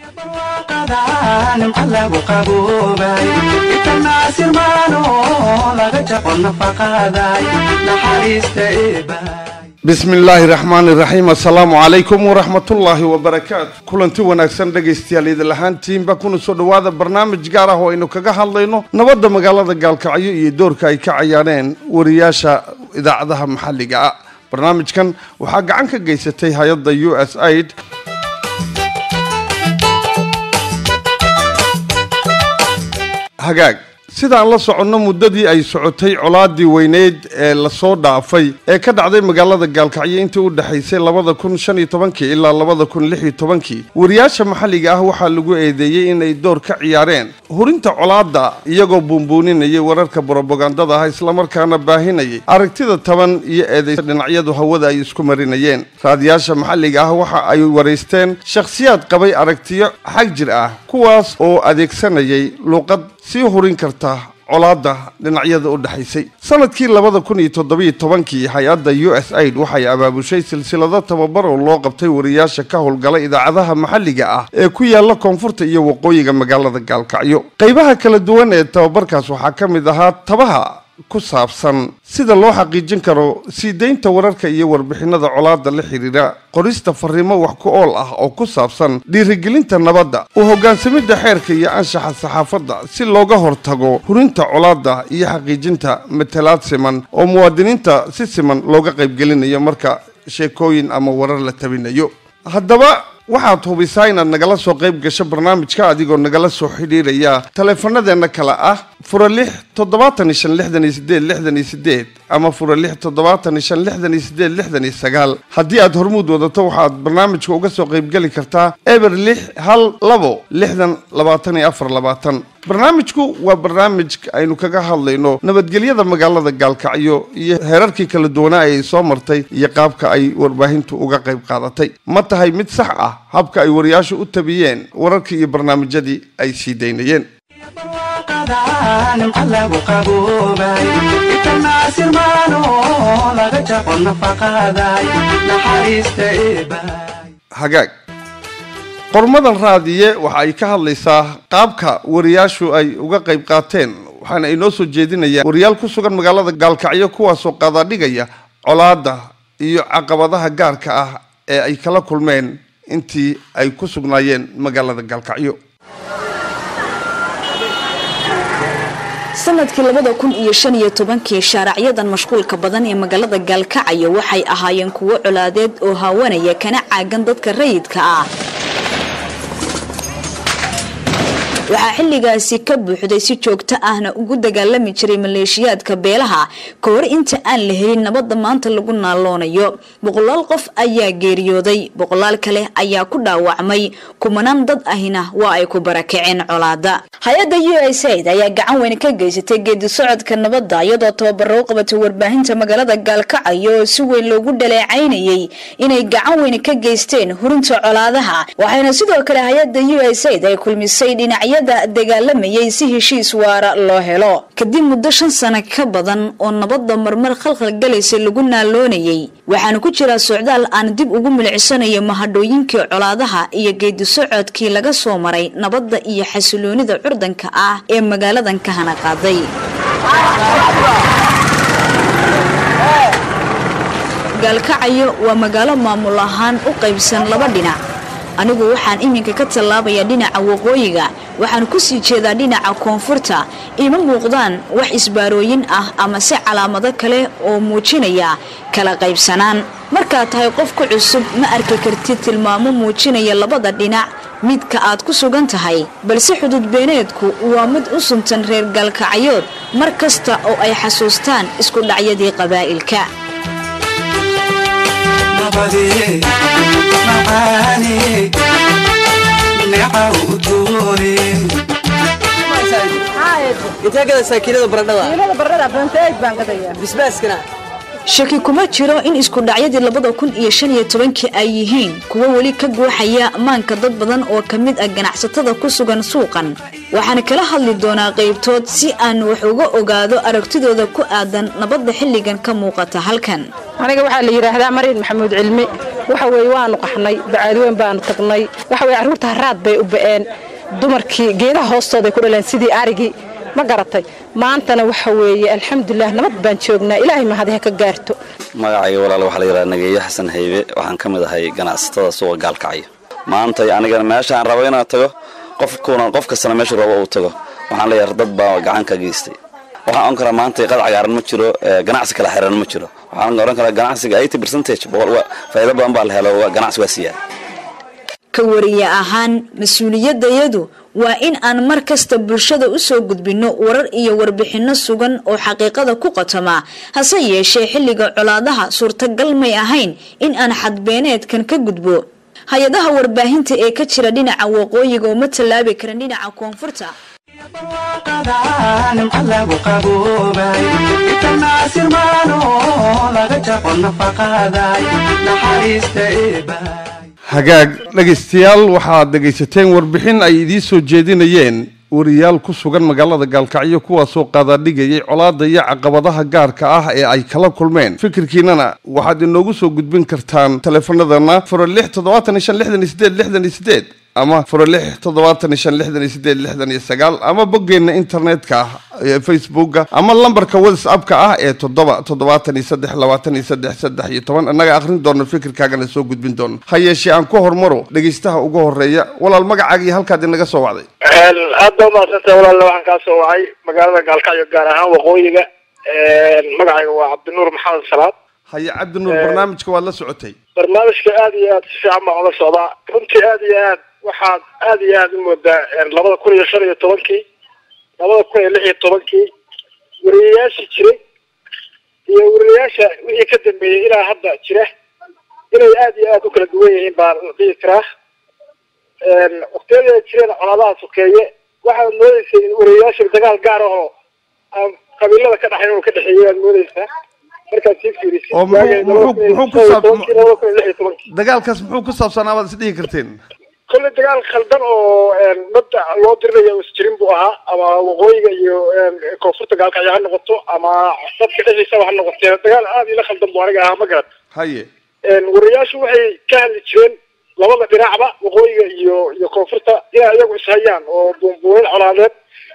bismi illaahi raxmaani raxiim assalaamu calaykum waraxmatullaahi wabarakaatu kulanti wanaagsan dhegaystayaal idil ahaantiinba kuna soo dhowaada barnaamij gaar ah oo aynu kaga hadlayno nabadda magaalada gaalkacyo iyo doorka ay ka cayaareen wariyaasha idaacadaha maxalliga ah barnaamijkan waxaa gacan ka geysatay hay-adda u s aid hagaag sidaan la soconno muddadii ay socotay colaadii weyneyd ee lasoo dhaafay ee ka dhacday magaalada gaalkacyo intii u dhexaysay labada kun shan iyo tobankii ilaa labada kun lix iyo tobankii wariyaasha maxalliga ah waxaa lagu eedeeyey inay door ka ciyaareen hurinta colaadda iyagoo buunbuuninayay wararka brobagandada ah islamarkaana baahinayay aragtida taban iyo eedeysa dhinacyadu hawada ay isku marinayeen raadiyaasha maxalliga ah waxa ay waraysteen shakhsiyaad qabay aragtiyo xag jir ah kuwaas oo adeegsanayay luuqad sii hurin karta colaadda dhinacyada u dhexaysay sanadkii labada kun iyo toddobiyo tobankii hay-adda u s aid waxay abaabushay silsilado tababar oo loo qabtay wariyaasha ka howlgala idaacadaha maxalliga ah ee ku yaala koonfurta iyo waqooyiga magaalada gaalkacyo qaybaha kala duwan ee tababarkaas waxaa ka mid ahaa tabaha ku saabsan sida loo xaqiijin karo sii deynta wararka iyo warbixinada colaadda la xidhiira qorista fariimo wax ku ool ah oo ku saabsan dhiirigelinta nabadda u hoggaansamidda xeerka iyo anshaxa saxaafadda si looga hortago hurinta colaadda iyo xaqiijinta matalaad siman oo muwaadiniinta si siman looga qaybgelinayo marka sheekooyin ama warar la tabinayo haddaba waxaad hubisaa inaad nagala soo qayb gasho barnaamijka adigoo nagala soo xidhiiraya taleefanadeenna kale ah fura lix toddobaatan iyo shan lixdan iyo sideed lixdan iyo sideed ama fura lix toddobaatan iyo shan lixdan iyo sideed lixdan iyo sagaal haddii aad hormuud wadato waxaad barnaamijka uga soo qaybgeli kartaa eber lix hal labo lixdan labaatan iyo afar labaatan barnaamijku waa barnaamij aynu kaga hadlayno nabadgelyada magaalada gaalkacyo iyo heerarkii kala duwanaa ay soo martay iyo qaabka ay warbaahintu uga qayb qaadatay ma tahay mid sax ah habka ay wariyaashu u tabiyeen wararkii iyo barnaamijyadii ay sii daynayeen hagaag qormadan raadiye waxa ay ka hadlaysaa qaabka wariyaashu ay uga qayb qaateen waxaana ay noo soo jeedinayaan wariyaal ku sugan magaalada gaalkacyo kuwaasoo qadadhigaya colaadda iyo caqabadaha gaarka ah ee ay kala kulmeen intii ay ku sugnaayeen magaalada gaalkacyo sanadkii labada kun iyo shan iyo tobankii shaaracyadan mashquulka badan ee magaalada gaalkacyo waxay ahaayeen kuwo colaadeed oo haawanaya kana caagan dadka rayidka ah waxaa xilligaasi ka buuxday si joogto ahna ugu dagaalami jiray maleeshiyaadka beelaha ka hor inta aan la helin nabadda maanta lagu naaloonayo boqolaal qof ayaa geeriyooday boqolaal kale ayaa ku dhaawacmay kumanaan dad ahina waa ay ku barakaceen colaada hay-adda u s aid ayaa gacan weyn ka geysatay geedi socodka nabadda iyadoo tababaro u qabatay warbaahinta magaalada gaalkacyo oo si weyn loogu dhaleecaynayay inay gacan weyn ka geysteen hurinta colaadaha waxayna sidoo kale hay-adda u s aid ay kulmisay dhinacyo dagaalamayay si heshiis waara loo helo kadib muddo shan sano ka badan oo nabadda marmar khalkhal galaysa lagu naaloonayay waxaana ku jiraa socdaal aan dib ugu milicsanayo mahadhooyinkii colaadaha iyo geedi socodkii laga soo maray nabadda iyo xasiloonida curdanka ah ee magaaladan ka hana qaaday gaalkacyo waa magaalo maamul ahaan u qaybsan laba dhinac anigu waxaan iminka ka tallaabayaa dhinaca waqooyiga waxaan ku sii jeedaa dhinaca koonfurta ima muuqdaan wax isbaarooyin ah ama se calaamado kale oo muujinaya kala qaybsanaan markaad tahay qof ku cusub ma arki kartid tilmaamo muujinaya labada dhinac midka aad ku sugan tahay balse xududbeeneedku waa mid u suntan reer gaalkacyood mar kasta oo ay xasuustaan isku dhacyadii qabaa'ilka intee gadaysaa kiilada baradhada kiilada baradhada banteej baan gadayaa bisbaaskana shaki kuma jiro in isku dhacyadii labada kun iyo shan iyo tobankii ay yihiin kuwo weli ka guuxaya ammaanka dad badan oo ka mid ah ganacsatada ku sugan suuqan waxaana kala hadli doonaa qaybtood si aan wax uga ogaado aragtidooda ku aadan nabadda xilligan ka muuqata halkan aniga waxaa la yidhaahdaa mariin maxamuud cilmi waxa weeye waanu qaxnay bacaadweyn baanu tagnay waxa weye carruurta haraad bay u ba'een dumarkii geedaha hoostooday ku dhaleen sidii arigii ma garatay maantana waxa weeye alxamdulilah nabad baan joognaa ilaahay mahadi ha ka gaarto magacayga walaal waxaa la yidhaha nageeyo xasan haybe waxaan ka mid ahay ganacsatada suuqa gaalkacyo maantay anigana meeshaan rabo inaan tago qofkuna qof kastana meeshuu rabo uu tago waxaan leeyahay dad baa gacan ka geystay waxaan oran karaa maanta qad cagaaran ma jiro ganacsi kala xiran ma jiro waxaan oran karaa ganacsiga eighty percentage faa'iido badan baa la helo ganacsi waa siyaa ka wariye ahaan mas-uuliyadayadu waa in aan mar kasta bulshada usoo gudbinno warar iyo warbixinno sugan oo xaqiiqada ku qotoma hase yeeshee xilliga colaadaha suurtagal may ahayn in aan xadbeeneedkan ka gudbo hay-adaha warbaahinta ee ka jira dhinaca waqooyiga oo ma tallaabi karan dhinaca koonfurta hagaag dhegaystayaal waxaad dhegaysateen warbixin ay idiin soo jeedinayeen wariyaal ku sugan magaalada gaalkacyo kuwaasoo qaadaadhigayay colaada iyo caqabadaha gaarka ah ee ay kala kulmeen fikirkiinana waxaad inoogu soo gudbin kartaan taleefanadana furo lix toddobaatan iyo shan lixdan iyo sideed lixdan iyo sideed ama furo lix toddobaatan iyo shan lixdan iyo sideed lixdan iyo sagaal ama boggeenna internetka ah ee facebooka ama lambarka whatsappka ah ee toddoba toddobaatan iyo saddex labaatan iyo saddex saddex iyo toban annaga akhrin doono fikirkaagana soo gudbin doono ha yeeshee aan ku hormaro dhegaystaha ugu horeeya walaal magacaaga iyo halkaad inaga soo wacday aad baa umahadsantah walaalla waxaan kaa soo wacay magaalada gaalkacyo gaar ahaan waqooyiga magacayga waa cabdinuur maxamed salaad haye cabdinuur barnaamijka waad la socotay barnaamijka aad iyo aad si fiican baan ula socdaa runtii aad iyo aad waxaad aad iyo aad u moodaa labada kun iyo shan iyo tobankii labada kun iyo lix iyo tobankii wariyayaashii jiray iyo wariyayaasha wixii ka dambeeyey ilaa hadda jira inay aad iyo aad u kala duwan yihiin baan dhihi karaa waktiyadii ay jireen colaadaha sokeeye waxaad moodeysay in wariyayaasha dagaal gaar ahoo aan qabiilada ka dhaxayn inuu ka dhexeeyay waad moodeysaa markaad sii fiirisid oo muxuu muxuu ku saab labada kun iyo lix iyo tobankii dagaalkaas muxuu ku saabsanaa baad isdhihi karteen kolley dagaal khaldan oo madda loo dirinayo isjirin buu ahaa ama waqooyiga iyo koonfurta gaalkacyo ha noqoto ama dadka dhexdiisaba ha noqotee dagaal aad ila khaldan buu aniga ahaa ma garan haye wariyayaashu waxay ka hadli jireen labada dhinacba waqooyiga iyo iyo koonfurta inay iyagu ishayaan oo buunbuunin colaadeed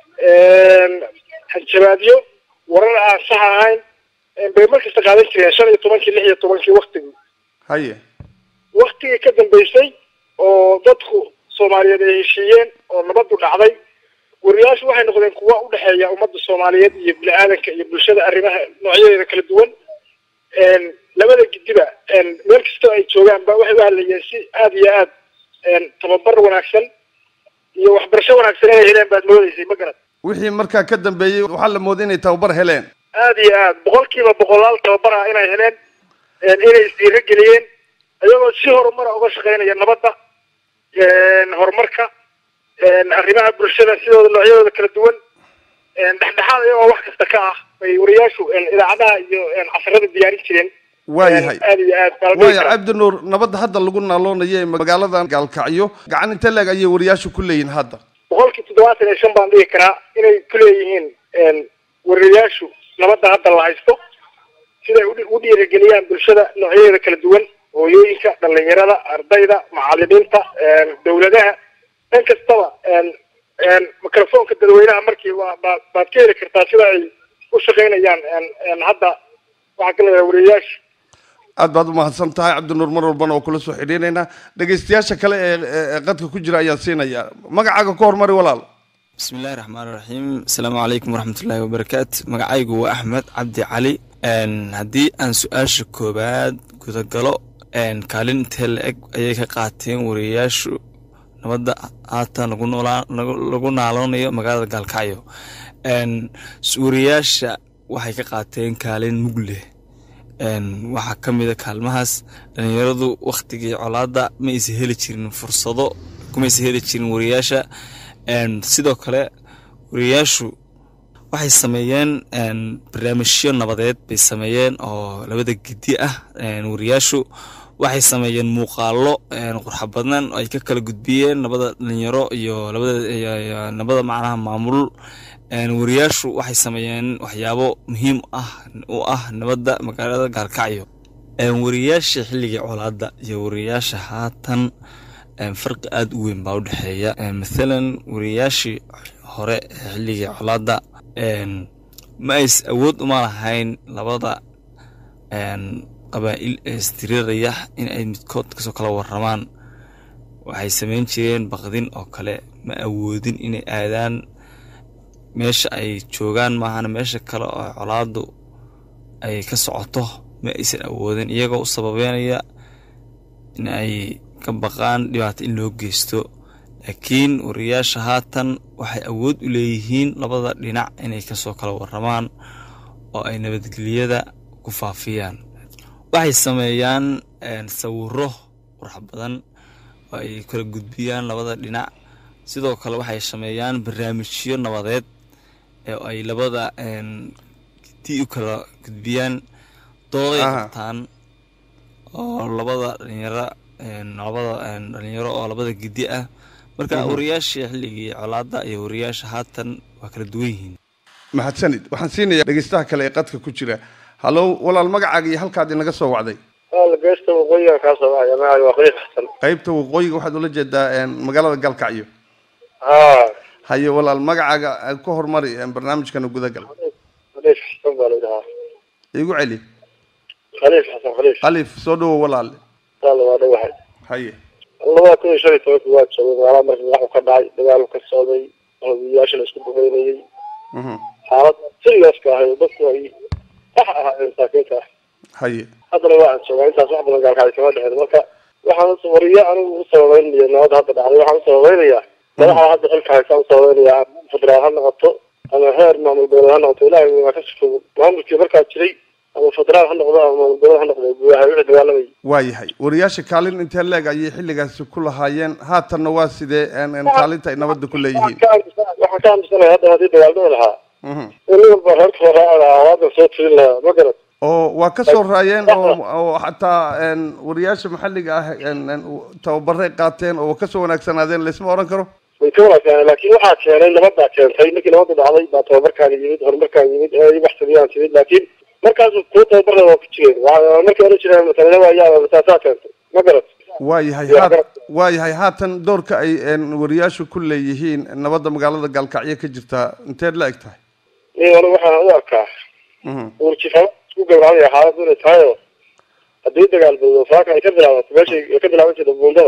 hanjabaadyo warar aan sax ahayn bay markasta qaadan jireen shan iyo tobankii lix iyo tobankii waktigii haye waktigii ka dambeysay oo dadku soomaaliyeed ay heshiiyeen oo nabadu dhacday wariyayaashu waxay noqdeen kuwa udhexeeya ummadda soomaaliyeed iyo bini-aadanka iyo bulshada arrimaha noocyadeeda kala duwan labada gidiba meel kastoo ay joogaan ba waxay u hadlayeen si aad iyo aad tababar wanaagsan iyo waxbarasho wanaagsan inay heleen baad moodeysay ma garad wixii markaa ka dambeeyey waxaa la mooday inay tababar heleen aad iyo aad boqol kiiba boqolaal tababar ah inay heleen inay isdiiro geliyeen iyagoo si horumara uga shaqeynaya nabadda horumarka arrimaha bulshada sidooda noocyadooda kala duwan dhexdhexaad iyagoo wax kasta ka ah bay wariyaashu idaacadaha iyo casarada diyaarin jireen waayahay aad iyo aad baa la dhihi waaya karaa. cabdinuur nabadda hadda lagu naaloonayo ee magaaladan gaalkacyo gacan inte leeg ayay wariyaashu ku leeyihin hadda boqolkii toddobaatan iyo shan baan dhihi karaa inay ku leeyihiin wariyayaashu nabadda hadda la haysto siday udhi- u dhiirigeliyaan bulshada noocyadeeda kala duwan hooyooyinka dhalinyarada ardayda macalimiinta dawladaha dhan kastaba microfonka dadweynaha markii waa baad baad ka heli kartaa sida ay u shaqeynayaan hadda waxaa ka leedahay wariyayaasha aad baad umahadsan tahay cabdinuur mar walbana oo kula soo xidhiinaynaa dhegaystayaasha kale ee ee qadka ku jira ayaan siinayaa magacaaga ku hormari walaal bismi illaahi raxmaan raxiim asalaamu calaykum waraxmatullaahi wabarakaatu magacaygu waa axmed cabdi cali haddii aan su-aasha koowaad gudagalo kaalin intee la-eg ayay ka qaateen wariyayaashu nabadda haatan lagu noolaa- lagu- lagu naaloonayo magaalada gaalkacyo wariyayaasha waxay ka qaateen kaalin mug leh waxaa ka mid a kaalmahaas dhalinyaradu wakhtigii colaadda ma aysa heli jirin fursado kumaysa heli jirin wariyayaasha sidoo kale wariyayaashu waxay sameeyeen barnaamijyo nabadeed bay sameeyeen oo labada gedi ah wariyaashu waxay sameeyeen muuqaalo qurxa badnan oo ay ka kala gudbiyeen labada dhalinyaro iyo labada macnaha maamul wariyaashu waxay sameeyeen waxyaabo muhiim ah u ah nabadda magaalada gaalkacyo wariyaasha xilligii colaadda iyo wariyaasha haatan farqi aada u weyn baa u dhexeeya mathalan wariyaashii hore ee xilligii colaadda ma ays awood uma lahayn labada qabaa'il ee istiriiraya in ay midkood kasoo kala waramaan waxay samayn jireen baqdin oo kale ma awoodin inay aadaan meesha ay joogaan maahana meesha kale oo colaaddu ay ka socoto ma aysan awoodin iyagoo u sababeynaya in ay ka baqaan dhibaato in loo geysto laakiin wariyaasha haatan waxay awood u leeyihiin labada dhinac inay kasoo kala waramaan oo ay nabadgelyada ku faafiyaan waxay sameeyaan sawiro qurux badan oo ay kala gudbiyaan labada dhinac sidoo kale waxay sameeyaan barnaamijyo nabadeed ee ay labada ti u kala gudbiyaan dooday qabtaan oo labada dhalinyaro labada dhalinyaro oo labada gidi ah marka wariyaashii xilligii colaadda iyo wariyaasha haatan waa kala duwan yihiin mahadsanid waxaan siinayaa dhegeystaha kale ee qadka ku jira hallow walaal magacaaga iyo halkaad inaga soo wacday geesta waqooyiga kaa soo wacaya magacaaga waa khaliif xasan qaybta waqooyiga waxaad ula jeedaa magaalada galkacyo ha haye walaal magacaaga ku hormari barnaamijkana gudagal khaliif xasan baa la yidhahaa igu celi khaliif xasan khaliif alif soo dhawo walaale taala waa dhawahay haye labada kun iyo shan iyo tobanki waa joogay magaalada markii madaxu ka dhacay dagaalu ka socday hodiyaasha la isku duqeynayay xaalad siriyaaska ahay dadku ay sax ahaayeen masaakiinta ah haye haddana waa aan joogaa intaas wax badan gaalkacay kama dhexeen marka waxaan wariye anigu u sababeynaya nabadda hadda dhacday waxaan u sababeynayaa madaxa hadda xilka haysaa u sababeynayaa federaal ha noqoto ama heer maamul goboleed ha noqoto ilaahay waa ka sifo maamulkii markaa jiray ama federaal ha noqdo ama maamul goboleed ha noqdo buuhay wixii dagaalamayay waayahay wariyaasha kaalin intee leeg ayay xilligaasi ku lahaayeen haatanna waa sidee kaalinta ay nabadda ku leeyihiin waxaan ka aaminsanaya hadda haddii dagaaldada lahaa in nin walba reerka soo raaci lahaa waadan soo tirin lahaa ma garad oo waa ka soo raayeen oo oo xataa wariyaasha maxalliga ah tababaray qaateen oo kasoo wanaagsanaadeen laysma oran karo way ka wanaagsanaa laakiin waxaa keenay nabaddaa keentay markii nabadda dhacday baa tababarkaan yimid horumarkaan yimid ee waxtaliyaan timid laakiin markaasu kuwa tababarada waa ku jireen markii oran jireen matalada ayaa mataasaa keentay ma garad waayahay haat waayahay haatan doorka ay wariyaashu ku leeyihiin nabadda magaalada gaalkacyo ka jirta inteed la eg tahay ni anigu waxaan u arkaa urjifama isku gabradaya xaaladu inay tahay oo haddii dagaal bado saaka ay ka bilaabato meeshay ay ka bilaaban jirta buundada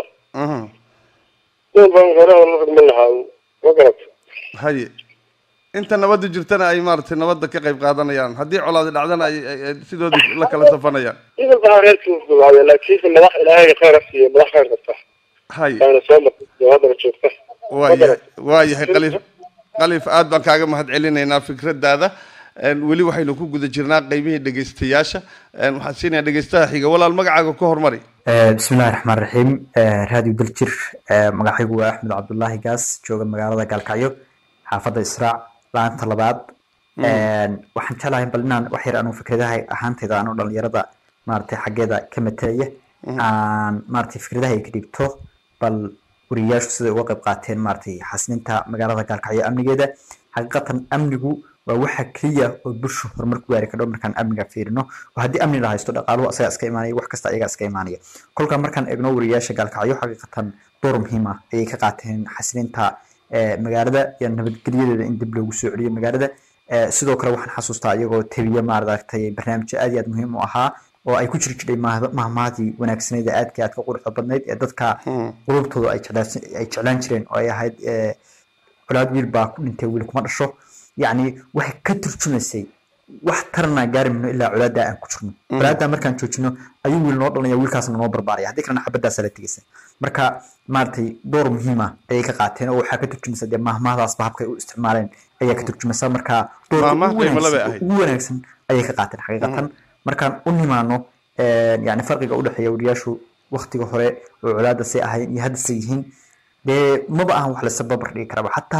nin baan hore la rugman lahaa ma garad haye inta nabadda jirtana ay maaragtay nabadda ka qayb qaadanayaan haddii colaadi dhacdana ay sidoodii la kala safanayaan nin walba reerkii u gabcaya laakiinse madax ilaahay khayr ha siiyo madax khayr qabta haye baana soo martay oo haddana joogta waayahay waayahay qalif qalif aad baan kaaga mahad celinaynaa fikradaada weli waxaynu ku guda jirnaa qeybihii dhegeystayaasha waxaan siinayaa dhegeystaha xiga walaal magacaaga ka hormari bismillahi raxmaan raxiim raadiyo daljir magacaygu waa axmed cabdullaahi gaas jooga magaalada gaalkacyo xaafadda israac laanta labaad waxaan jeclahay bal inaan wax yar anuu fikradaha ahaantayda anuu dhalinyarada maaragtay xaggeeda ka matalaya aan maaragtay fikradaha ay ka dhigto bal wariyayaashu siday uga qayb qaateen maaragtay xasilinta magaalada gaalkacyo amnigeeda xaqiiqatan amnigu waa waxa keliya oo bulshu horumar ku gaari kadho markaan amniga fiirino oo haddii amni la haysto dhaqaaluhu asaga iska imaanaya wax kasta ayaga iska imaanaya kolkaa markaan eegno wariyayaasha gaalkacyo xaqiiqatan door muhiim ah ayay ka qaateen xasilinta magaalada iyo nabadgelyadeeda in dib loogu soo celiyo magaalada sidoo kale waxaan xasuustaa iyagoo tabiya maaragtay barnaamijyo aad iyo aad muhiim u ahaa oo ay ku jiri jiray mahmaadii wanaagsaneyd ee aadka aadka quruxda badnayd ee dadka qulubtooda ay jeclaan jireen oo ay ahayd colaad wiil baa ku dhintay wiil kuma dhasho yacni waxay ka turjumaysay wax tarana gaari mayno ilaa colaadda aan ku jirno colaadda markaan joojino ayuu wiil noo dhalaya wiilkaasna noo barbaaraya haddii kalena xabaddaasa la tegaysa marka maaragtay door muhiim ah ayay ka qaateen oo waxaa ka turjumaysa dee mahmahdaasba habkay u isticmaaleen ayaa ka turjumaysa marka doorka ugu wanaagsan ayay ka qaateen xaqiiqatan markaan u nimaano yani farqiga udhexeeya wariyaashu waktiga hore oo colaadda say ahaayeen iyo hadda say yihiin dee maba ahan wax laysa babar dhigi karaba xataa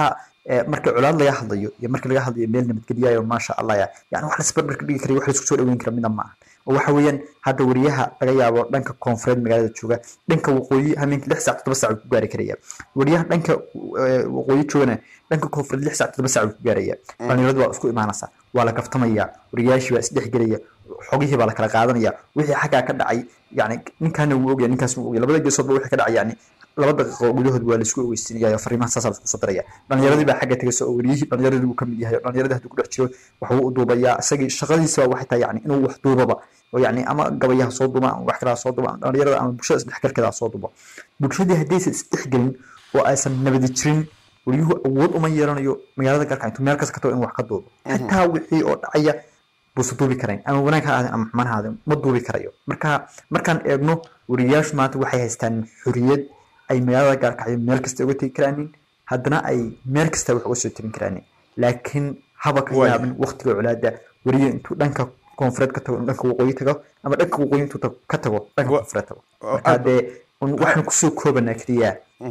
marka colaad laga hadlayo iyo marka laga hadlayo meel nabadgelyayo maasha allah ya yani wax laisbarbar dhigi karayo wax laisku soo dhaweyn kara midna ma aha oo waxa weeyaan hadda wariyaha laga yaabo dhanka koonfureed magaalada jooga dhanka waqooyi hameenkii lix saac toddoba saac ku gaari karaya wariyaha dhanka waqooyi joogana dhanka koonfureed lix saac toddoba saac ku gaaraya dhalinyaradu waa isku imaanaysa waa la kaftamaya wariyaashii baa isdhexgelaya xogihii baa la kala qaadanaya wixii xaggaa ka dhacay yani ninkaana wuu ogya ninkaasna wuu ogya labada geesoodba wixii ka dhacay yani laba daqiiqo gudahood waa laisku ogeysiinaya fariimaha saasaa laisku soo diraya dhalinyaradii baa xagga tegaysa oo wariyihii dhalinyaradii uu ka mid yahay dhalinyaradii hadduu ku dhex jiro waxbuu u duubayaa isagii shaqadiisa waxay tahay yani inuu wax duubaba oo yani ama gabayaha soo duuba ama wax kalaa soo duuba dhalinyarada ama bulshada isdhexgalkeeda soo duuba bulshadii haddaysan isdhexgelin oo aysan nabadi jirin wariyuhu awood uma yeelanayo magaalada galka intuu meel kasta ka tago in wax ka duubo xitaa wixii oo dhacaya buusa duubi karayn ama wanaag ha ahaadeen ama xumaan ha ahaadeen ma duubi karayo marka markaan eegno wariyayaashu maanta waxay haystaan xoriyad ay magaalada gaalkacyo meel kasta uga tegi karaanin haddana ay meel kasta wax uga soo tabin karaanin laakiin haba ka yaabin waqtiga colaada wariye intuu dhanka koonfureed ka tago dhanka waqooyi tago ama dhanka waqooyi intuu ka tago dhanka koonfureed tago marka dee waxaan kusoo koobanaa keliya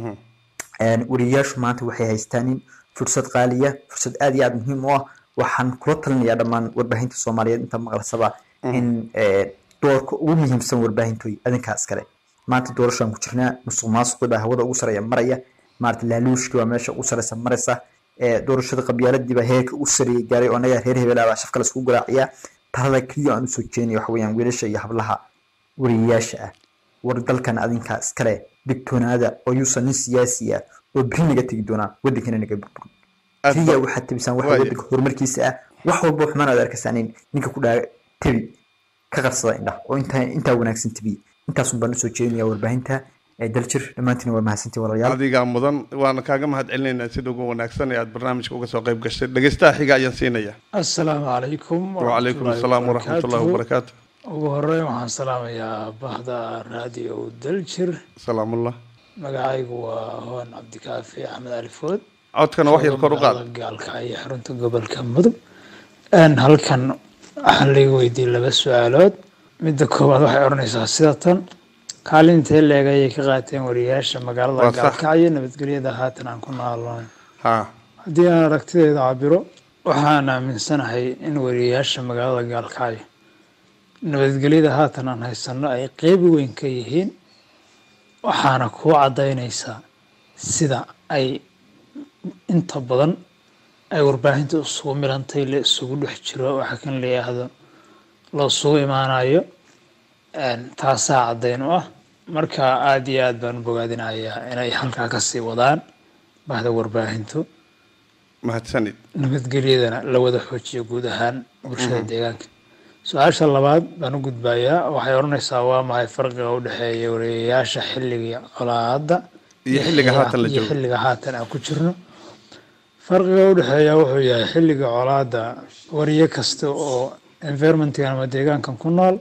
wariyayaashu maanta waxay haystaanin fursad qaaliya fursad aad iyo aad muhiim u ah waxaan kula talinayaa dhammaan warbaahinta soomaaliyeed inta maqlasaba in doorka ugu muhiimsan warbaahintoy adinkaa iskale maanta doorashaan ku jirnaa musuq maasuqi baa hawada ugu sareeya maraya maarata laaluushkii baa meesha ugu sareysa maraysa doorashada qabyaaladiiba heerka ugu sareeyay gaaray oo anaga reer hebelaa baa shafka laisku garaaciyaa talada keliya aan usoo jeenaya waxa weeyaan wiilasha iyo hablaha wariyayaasha ah war dalkan adinkaa iskale digtoonaada oo yuusan nin siyaasi ah oo beri naga tegi doonaa waddankana naga burburin keliya waxaad tebisaan waxa waddanka horumarkiisa ah wax walba xumaan aad arkaysaan in ninka ku dhaa tebi ka qarsada indhaha oo intaa intaa wanaagsan tebiye intaasun baan usoo jeedinaya warbaahinta daljir dhammaantiin waa mahadsantii walaalayaal adigaa mudan waana kaaga mahad celinaynaa sida ugu wanaagsan ee aad barnaamijka uga soo qayb gashay dhegeystaha xiga ayaan siinaya assalaamu calaykum wacalaykum assalaam waraxmatullahi wabarakaatu ugu horeyn waxaan salaamayaa bahda raadiyo daljir salaamullah magacaygu waa hoon cabdikaafi axmed alifood codkana wax yar kor u qaad gaalkacyo xarunta gobolka mudug halkan waxaan laga weydiiyey laba su-aalood midda koowaad waxay odhanaysaa sida tan kaalintee leeg ayay ka qaateen wariyayaasha magaalada gaalkacyo nabadgelyada haatan aan ku noolnahay haddii aan aragtideeda cabiro waxaan aaminsanahay in wariyayaasha magaalada gaalkacyo nabadgelyada haatan aan haysano ay qeyb weyn ka yihiin waxaana kuu caddaynaysaa sida ay inta badan ay warbaahinta isugu milantay la isugu dhex jiro waxaa kan la yidhaahdo la isugu imaanayo taasaa caddayn u ah marka aada iyo aad baan u bogaadinayaa inay halkaa kasii wadaan bahda warbaahintu mahadsanid nabadgelyadana la wada xoojiyo guud ahaan bulshada deegaanka su-aasha labaad baan u gudbayaa waxay odhanaysaa waa maxay farqiga u dhexeeya wariyayaasha xilliga colaadda iyo xilliga haatan la iyo joogo xilliga haatan aan ku jirno farqiga u dhexeeya wuxuu yahay xilliga colaadda wariye kasta oo environmentkan ama deegaankan ku nool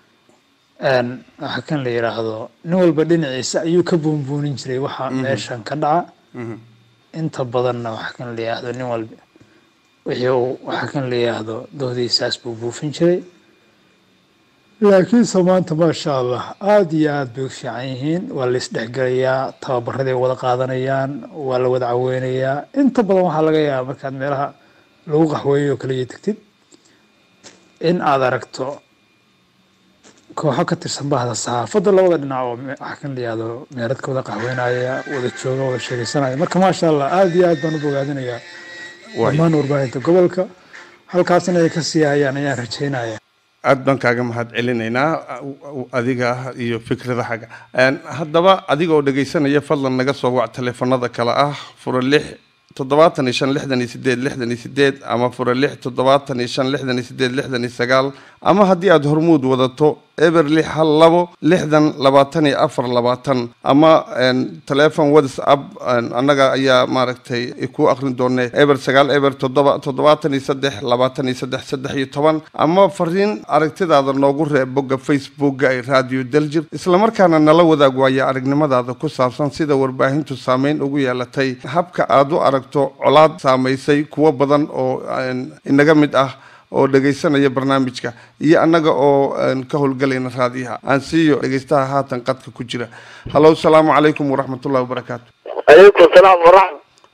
waxa kan la yidhaahdo nin walba dhinaciisa ayuu ka buunbuunin jiray waxa meeshan ka dhaca inta badanna waxa kan la yidhaahdo nin walba wixii uu waxa kan la yidhaahdo doodiisaas buu buufin jiray laakiinse maanta maasha allah aada iyo aada bay u fiican yihiin waa la isdhexgelayaa tababaraday wada qaadanayaan waa la wada caweynayaa inta badan waxaa laga yaabaa markaad meelaha lagu qaxweeyo oo kaliya tegtid in aad aragto kooxo ka tirsan bahda saxaafadda labada dhinac oo waxa kan la yihahdo meeradka wada qaxweynaya wada jooga wada sheegeysanaya marka maasha allah aada iyo aad baan u bogaadinayaa dhammaan warbaahinta gobolka halkaasna ay ka sii hayaan ayaan rajeynaya aad baan kaaga mahad celinaynaa adiga iyo fikradahaga haddaba adiga oo dhegaysanaya fadlan naga soo wac taleefanada kale ah fura lix toddobaatan iyo shan lixdan iyo sideed lixdan iyo sideed ama fura lix toddobaatan iyo shan lixdan iyo sideed lixdan iyo sagaal ama haddii aada hormuud wadato eber lix hal labo lixdan labaatan iyo afar labaatan ama telefon whatsapp annaga ayaa maaragtay ku akrin doonay eber sagaal eber toddoba toddobaatan iyo saddex labaatan iyo saddex saddex iyo toban ama fariin aragtidaada noogu reeb bogga facebookga ee radio daljir islamarkaana nala wadaag waaya aragnimadaada ku saabsan sida warbaahintu saameyn ugu yeelatay habka aada u aragto colaad saamaysay kuwo badan oo inaga mid ah oo dhegaysanaya barnaamijka iyo annaga oo ka howlgalayna raadiyaha aan siiyo dhegaystaha haatan qadka ku jira hallow salaamu calaykum waraxmatullahi wabarakaatu calaykum salaam waraxmat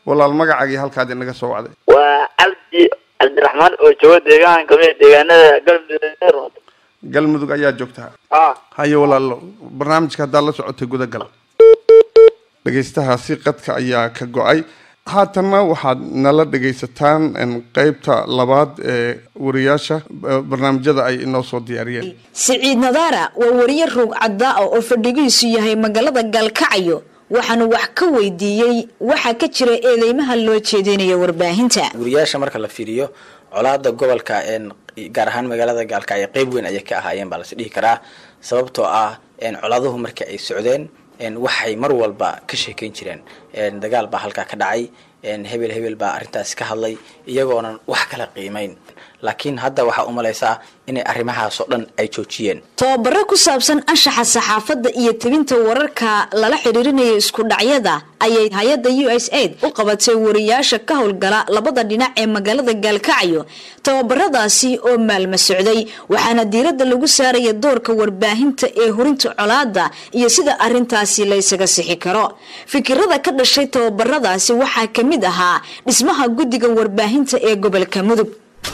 walaal magacaagii halkaad inaga soo wacday waa cabdi cabdiraxmaan oo jooga deegaan kamid deegaanada galmudug galmudug ayaa joogtaa ah haye walaalo barnaamijka haddaad la socotay gudagal dhegaystahaasi qadka ayaa ka go-ay haatanna waxaad nala dhegaysataan qeybta labaad ee wariyaasha barnaamijyada ay inoo soo diyaariyeen siciid nadaara waa wariye ruug caddaa oo fadhigiisu yahay magaalada gaalkacyo waxaanu wax ka weydiiyey waxaa ka jira eedeymaha loo jeedinayo warbaahinta wariyaasha marka la fiiriyo colaada gobolka gaar ahaan magaalada gaalkacyo qeyb weyn ayay ka ahaayeen baa lasi dhihi karaa sababtoo ah colaaduhu marka ay socdeen waxay mar walba ka sheekeyn jireen dagaal baa halkaa ka dhacay hebel hebel baa arrintaasi ka hadlay iyagoonan wax kala qiimeyn laakiin hadda waxaa u malaysaa inay arrimahaasoo dhan ay joojiyeen tababaro ku saabsan anshaxa saxaafadda iyo tebinta wararka lala xidhiirinayo isku dhacyada ayay hay-adda u s aid u qabatay wariyaasha ka howlgala labada dhinac ee magaalada gaalkacyo tababaradaasi oo maalma socday waxaana diiradda lagu saaraya doorka warbaahinta ee horinta colaada iyo sida arintaasi la ysaga sixi karo fikirada ka dhashay tababaradaasi waxaa ka mid ahaa dhismaha guddiga warbaahinta ee gobolka mudug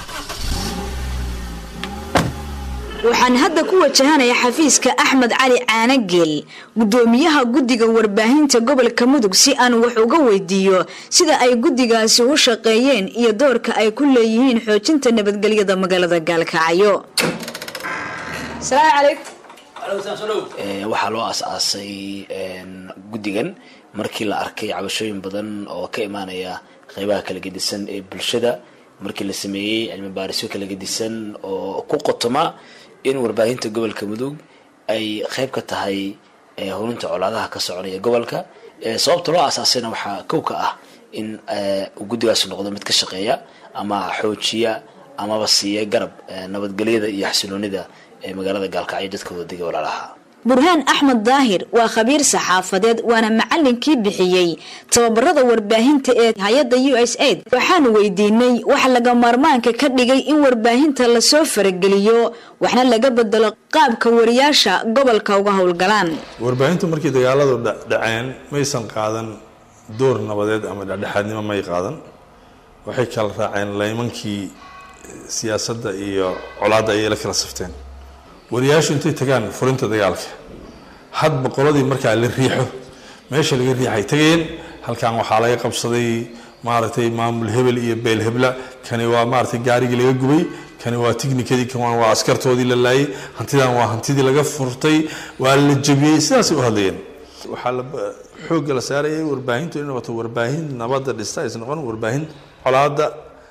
waxaan hadda ku wajahanaya xafiiska axmed cali caanageel gudoomiyaha guddiga warbaahinta gobolka mudug si aan wax uga weydiiyo sida ay guddigaasi u shaqeeyeen iyo doorka ay ku leeyihiin xoojinta nabadgelyada magaalada gaalkacyo waxaa loo as-aasay guddigan markii la arkay cabashooyin badan oo ka imaanaya qeybaha kala gedisan ee bulshada markii la sameeyey cilmi baarisyo kala gedisan oo ku qotoma in warbaahinta gobolka mudug ay qeyb ka tahay horinta colaadaha ka soconaya gobolka sababta loo asaasayna waxaa kow ka ah in guddigaas noqdo mid ka shaqeeya ama xoojiya amaba siiya garab nabadgelyada iyo xasiloonida ee magaalada gaalkacyo dadka wadadiga walaalaha burhaan axmed daahir waa khabiir saxaafadeed waana macalinkii bixiyey tababarada warbaahinta ee hay-adda u s aid waxaanu weydiinay waxa laga maarmaanka ka dhigay in warbaahinta lasoo farageliyo waxna laga bedelo qaabka wariyaasha gobolka uga howlgalaan warbaahintu markii dagaaladu dhaceen maysan qaadan door nabadeed ama dhexdhexaadnimo may qaadan waxay kala raaceen laymankii siyaasadda iyo colaadda ayay la kala safteen wariyaashu intay tagaan furinta dagaalka hadba qoladii markaa la riixo meesha laga riixay tageen halkan waxaa laga qabsaday maaragtay maamul hebel iyo beel hebla kani waa maaragtay gaarigii laga gubay kani waa tignikadii kan waa askartoodii la laayay hantidan waa hantidii laga furtay waa la jabiyey sidaasay u hadlayeen waxaa la xoogga la saarayay warbaahintu inay noqoto warbaahin nabadda dhista aysan noqon warbaahin colaada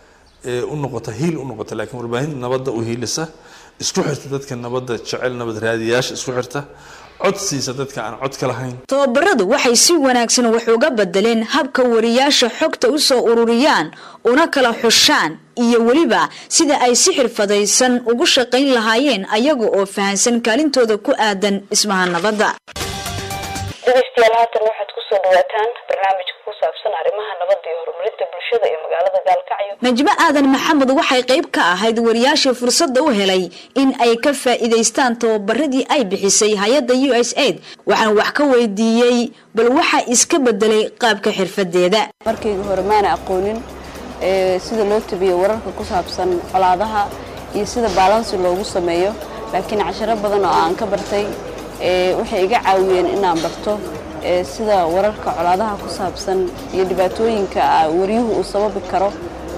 ee u noqota hiil u noqota laakiin warbaahin nabadda u hiilisa isku xirta dadka nabadda jecel nabad raadiyaasha isku xirta cod siisa dadka aan cod ka lahayn tababaradu waxay si wanaagsan wax uga bedeleen habka wariyaasha xogta u soo ururiyaan una kala xushaan iyo weliba sida ay si xirfadaysan ugu shaqayn lahaayeen ayaga oo fahansan kaalintooda ku aadan dhismaha nabadda dhegeystayaal haatan waxaad kusoo dhawaataan barnaamijka ku saabsan arrimaha nabadda iyo horumarinta bulshada ee magaalada gaalkacyo najmo aadan maxamed waxay qayb ka ahayd wariyaashii fursadda u helay in ay ka faa'iidaystaan tababaradii ay bixisay hay-adda u s aid waxaan wax ka weydiiyey bal waxaa iska bedelay qaabka xirfadeeda markayga hore maana aqoonin sida loo tabiyo wararka ku saabsan colaadaha iyo sida baalansi loogu sameeyo laakiin casharo badan oo aan ka bartay waxay iga caawiyeen inaan barto sida wararka colaadaha ku saabsan iyo dhibaatooyinka waryuhu uu sababi karo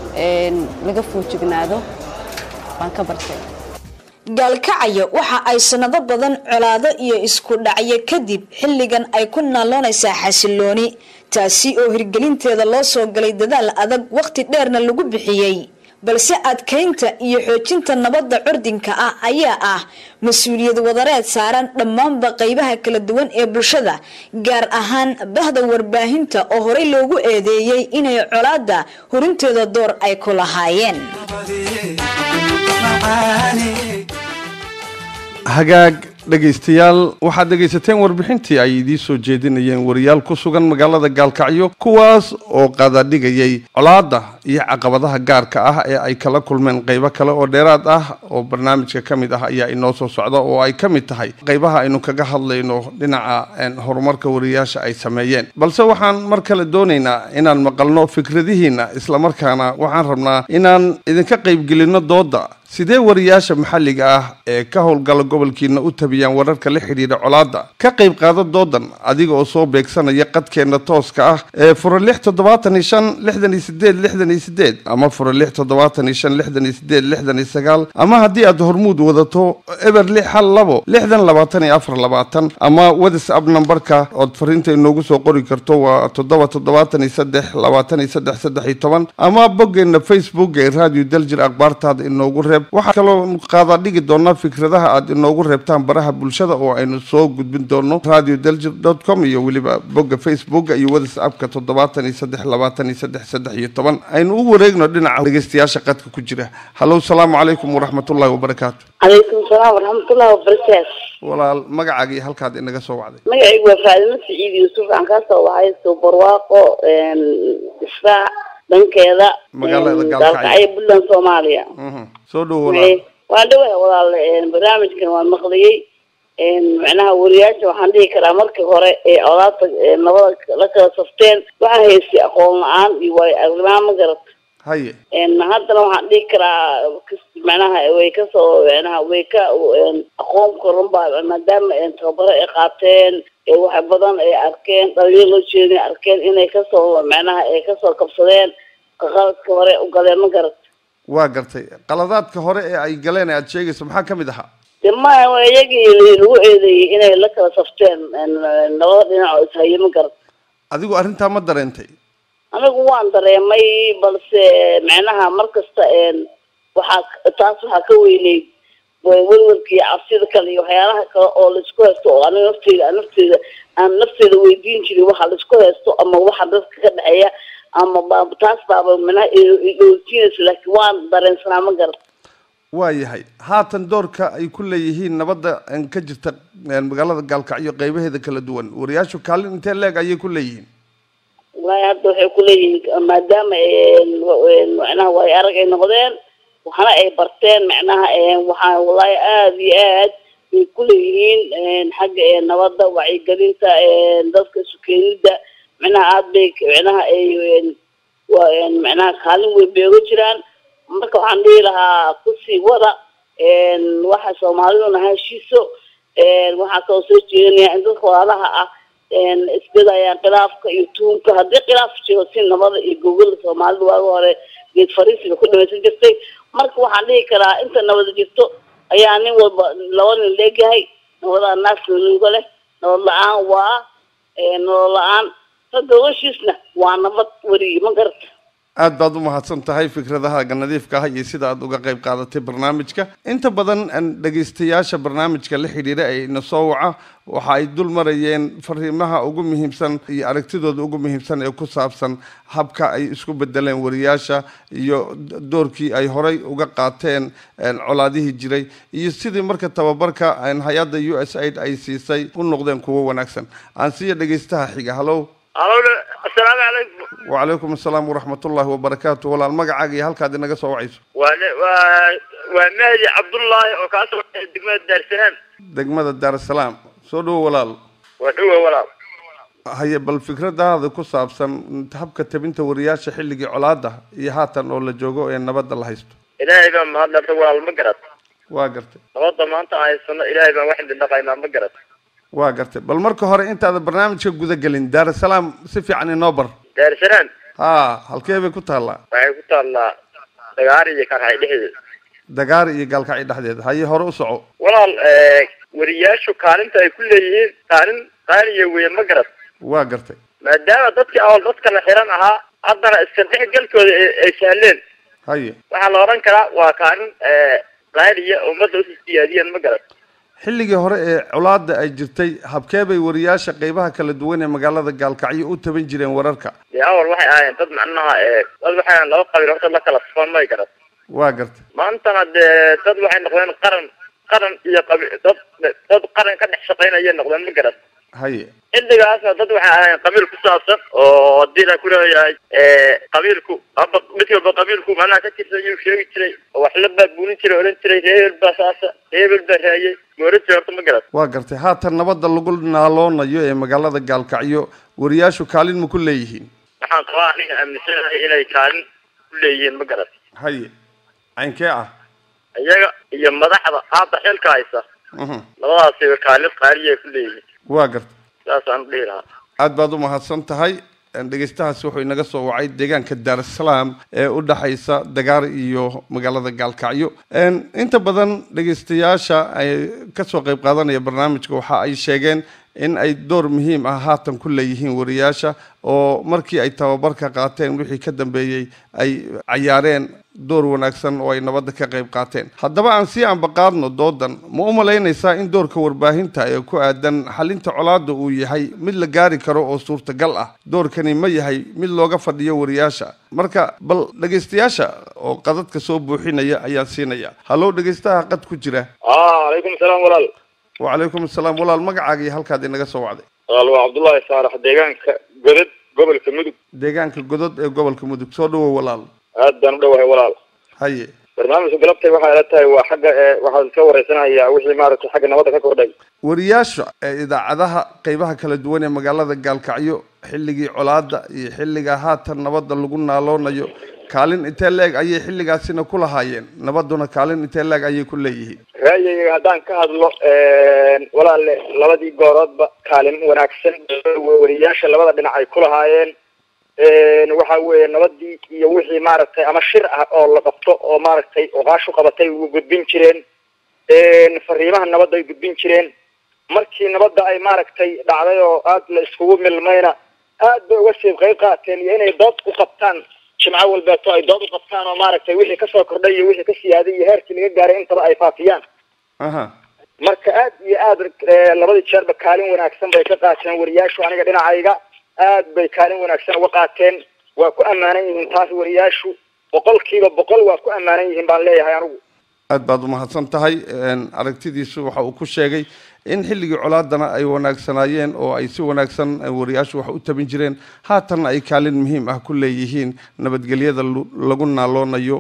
laga foojignaado baan ka bartay gaalkacyo waxa ay sanado badan colaado iyo isku dhacyo kadib xilligan ay ku naaloonaysaa xasilooni taasi oo hirgelinteeda loo soo galay dadaal adag waqti dheerna lagu bixiyey balse adkaynta iyo xoojinta nabadda curdinka ah ayaa ah mas-uuliyad wadareed saaran dhammaanba qaybaha kala duwan ee bulshada gaar ahaan bahda warbaahinta oo horey loogu eedeeyey inay colaadda hurinteeda door ay ku lahaayeen hagaag dhegaystayaal waxaad dhegaysateen warbixintii ay idiin soo jeedinayeen wariyaal ku sugan magaalada gaalkacyo kuwaas oo qadadhigayay colaadda iyo caqabadaha gaarka ah ee ay kala kulmeen qaybo kale oo dheeraad ah oo barnaamijka ka mid ah ayaa inoo soo socda oo ay ka mid tahay qaybaha aynu kaga hadlayno dhinaca horumarka wariyaasha ay sameeyeen balse waxaan mar kale doonaynaa inaan maqalno fikradihiina islamarkaana waxaan rabnaa inaan idinka qaybgelinno dooda sidee wariyaasha maxalliga ah ee ka howlgala gobolkiina u tabiyaan wararka la xidhiidha colaadda ka qayb qaada doodan adiga oo soo beegsanaya qadkeenna tooska ah ee fura lix toddobaatan iyo shan lixdan iyo sideed lixdan iyo sideed ama fura lix toddobaatan iyo shan lixdan iyo sideed lixdan iyo sagaal ama haddii aad hormuud wadato eber lix hal labo lixdan labaatan iyo afar labaatan ama whatsapp nambarka ood fariinta inoogu soo qori karto waa toddoba toddobaatan iyo saddex labaatan iyo saddex saddex iyo toban ama boggeenna facebook ee radio daljir akhbaartaada inoogu reeb waxaa kaloo qaada dhigi doonaa fikradaha aad inoogu reebtaan baraha bulshada oo aynu soo gudbin doono radio daljir dot com iyo weliba bogga facebooka iyo whatsappka toddobaatan iyo saddex labaatan iyo saddex saddex iyo toban aynu u wareegno dhinaca dhegeystayaasha qadka ku jira hallow salaamu calaykum waraxmatullahi wabarakaatu calaykum salaam waraxmatullahi wabarakaatu walaal magacaaga iyo halkaad inaga soo wacday magacaygu waa faadimo siciid yuusuf aan kaa soo wacay subarwaaqo israac dhankeeda Magaalada Gaalkacyo. gaalkacyo puntland soomaaliya soo dhowo walaal waa dhawahay walaal barnaamijkan waan maqliyey macnaha wariyaasha waxaan dhihi karaa markii hore ee colaadta ee nabada la kala safteen waxaa haystay aqoon la-aan iyo waayo aragnimo ma garat haye haddana waxaan dhihi karaa kas- macnaha way kasoo macnaha way ka aqoon koran baa maadaama tababaro ay qaateen ee wax badan ay arkeen dhalinyaro loo jeedin arkeen inay kasoo macnaha ay kasoo kabsadeen qaladka hore u galeen ma garat waa gartay qaladaadka hore ee ay galeen ee aad sheegayso maxaa ka mid ahaa de maya waa iyagii lagu eedeeyey inay la kala safteen labada dhinac oo ishaye ma garat adigu arrintaa ma dareentay anigu waan dareemay balse macnaha mar kasta waxaa taas waxaa ka weyneyd welwelka iyo cabsida kale iyo waxyaalaha kale oo laisku haysto oo aniga nafteyda aan nafteyda aan nafteeda weydiin jirin waxa laisku haysto ama waxa dadka ka dhexeeya ama ba taas baaba macnaha idoojinaysa laakiin waan dareensanaa ma garat waa yahay haatan doorka ay ku leeyihiin nabadda een, ka jirta een, magaalada gaalkacyo qeybaheeda kala duwan wariyaashu kaalin intee leeg ayay ku leeyihiin wallaahi hadda waxay ku leeyihiin maadaama macnaha waay arag ay noqdeen waxna ay barteen macnaha waxaa wallaahi aada iyo aad bay ku leeyihiin xagga nabadda wacyigelinta dadka sukeenida macnaha aada bay macnaha ay waa macnaha kaalin weyn bay uga jiraan marka waxaan dhihi lahaa kusii wada waxa soomaaliduna heshiiso waxaa kaloo soo jeedinaya in dadka walaalaha ah isbedayaan khilaafka iyo tuunka haddii khilaaf jiro si nabada iyo gogolda soomaalida waaga hore geed fariisiga ku dhamaysan jirtay marka waxaan dhihi karaa inta nabada jirto ayaa nin walba laba nin leegyahay nabadaa naas nuuga leh nabad la-aan waa nolol la-aan ragga heshiisna waa nabad weriye ma garata aad baad u mahadsan tahay fikradahaaga nadiifka ah iyo sida aad uga qayb qaadatay barnaamijka inta badan aan dhegaystayaasha barnaamijka la xidhiidha ee ina soo waca waxa ay dul marayeen fariimaha ugu muhiimsan iyo aragtidooda ugu muhiimsan ee ku saabsan habka ay isku bedeleen wariyaasha iyo d- doorkii ay horay uga qaateen een, colaadihii jiray iyo sidii marka tababarka een, hay-adda u s aid ay siisay u noqdeen kuwo wanaagsan aan siiya dhegaystaha xiga hallow alo assalaamu calaykum وعليكم السلام ورحمة الله وبركاته ولا المقعد هلك هذه نقص وعيسو waa waa waa mahdi cabdullaahi oo kaa soo baxay degmada daarsanaan دقمة الدار السلام سودو ولا waa dhuwa walaal هي بالفكرة هذا كصاب سن تحبك تبنت ورياش حلقي علاده يهاتا ولا جوجو إن نبض الله يستو ilaahay baan mahadnaqay walaal ma garad واقرت nabadda maanta aan haysano ilaahay baan wax dhaqaynaa ma garad واقرت بل مركو هوري انت هذا برنامج جودا قلين دار السلام سفي عن النوبر daarsanaan ها هل كيف كنت هلا waxay ku taallaa dagaari iyo karxay dhexdeeda دقار يقال كعيد حديد هاي هورو سعو walaal eh, wariyaashu kaalinta ay ku leeyihiin kaalin qaaliya weeye ma garad واقرت maadaama dadkii awal dadka la xiran ahaa haddana iska dhexgalkooda ay ay sahleen هاي waxaa la odhan karaa waa kaalin eh, qaaliya oo ummadda usii siyaadiyeen ma garad xilligii hore ee colaada ay jirtay habkee bay wariyaasha qeybaha kala duwan ee magaalada gaalkacyo u taban jireen wararka dee awal waxay ahaayeen dad macnaha eh, dad waxay ahaayeen laba qabiil horta la kala safan may garad waa gartay maantana dee dad waxay noqdeen qaran qaran iyo qabi dad dad qaran ka dhex shaqaynaya noqdeen ma garan haye xilligaasna dad waxay ahayn qabiil ku saabsan oo hadii la ku leeyahay qabiilku aba mid walba qabiilku macnaha ka tirsan yuu sheegi jiray oo wax la baabuunin jiray oran jiray reebel baa saasa reebel baa raayay ma oran jiray horta ma garan waa gartay haatan nabadda lagu naaloonayo ee magaalada gaalkacyo wariyaashu kaalin ma ku leeyihiin waxaan qabaa aniga aaminsanahay inay kaalin ku leeyihiin ma garan haye caynkee ah iyaga iyo madaxda hadda xilka haysa Mhm. labadaasiba kaalin qaaliya ku leeyihiin waa gartay saasaan dhihi lahaa aad baad u mahadsan tahay dhegeystahaasi wuxuu inaga soo wacay deegaanka daarusalaam ee u dhexaysa dagaar iyo magaalada gaalkacyo inta badan dhegeystayaasha ay kasoo qeyb qaadanaya barnaamijka waxa ay sheegeen in ay door muhiim ah haatan ku leeyihiin wariyaasha oo markii ay tababarka qaateen wixii ka dambeeyey ay cayaareen door wanaagsan oo ay nabadda ka qayb qaateen haddaba aan sii ambaqaadno doodan ma u malaynaysaa in doorka warbaahinta ee ku aadan xalinta colaadda uu yahay mid la gaari karo oo suurtagal ah doorkani ma yahay mid looga fadhiyo wariyaasha marka bal dhegaystayaasha oo qadadka soo buuxinaya ayaan siinaya hallow dhegaystaha qad ku jira calaykum salaam walaal wacalaykum asalaam walaal magacaaga iyo halkaad inaga soo wacday walaal waa cabdullaahi saalax deegaanka godad gobolka mudug deegaanka godod ee gobolka mudug soo dhawow walaal aad baan u dhowahay walaal haye barnaamijka galabtay waxay ila tahay waa xagga ee waxaan ka wareysanayaa wixii maaragtay xagga nabadda ka kordhay wariyaasha ee idaacadaha qeybaha kala duwan ee magaalada gaalkacyo xilligii colaada iyo xilliga haatan nabadda lagu naaloonayo kaalin intee leeg ayay xilligaasina ku lahaayeen nabadduna kaalin intee leeg ayay ku leeyihiin raayayga haddaan ka hadlo walaale labadii gooroodba kaalin wanaagsan wariyaasha labada dhinac ay ku lahaayeen waxa weeye nabadii iyo wixii maaragtay ama shir ah oo la qabto oo maaragtay oqaashu qabatay u gudbin jireen fariimaha nabadda ay gudbin jireen markii nabadda ay maaragtay dhacday oo aad la iskugu milmayna aad bay uga sii qayb qaateen iyo inay dood u qabtaan jimco walbeeto ay dood u qabtaan oo maaragtay wixii kasoo kordhay iyo wixii ka siyaaday iyo heerkii laga gaaray intaba ay faafiyaan aha marka aad iyo aad labadii jeerba kaalin wanaagsan bay ka qaateen wariyaashu aniga dhinacayga aad bay kaalin wanaagsan uga qaateen waa ku ammaanan yihiin taas wariyaashu boqolkiiba boqol waa ku ammaanan yihiin baan leeyahay anigu aad baad umahadsan tahay aragtidiisu waxa uu ku sheegay in xilligii colaadana ay wanaagsanaayeen oo ay si wanaagsan wariyaashu wax u tabin jireen haatanna ay kaalin muhiim ah ku leeyihiin nabadgelyada lagu naaloonayo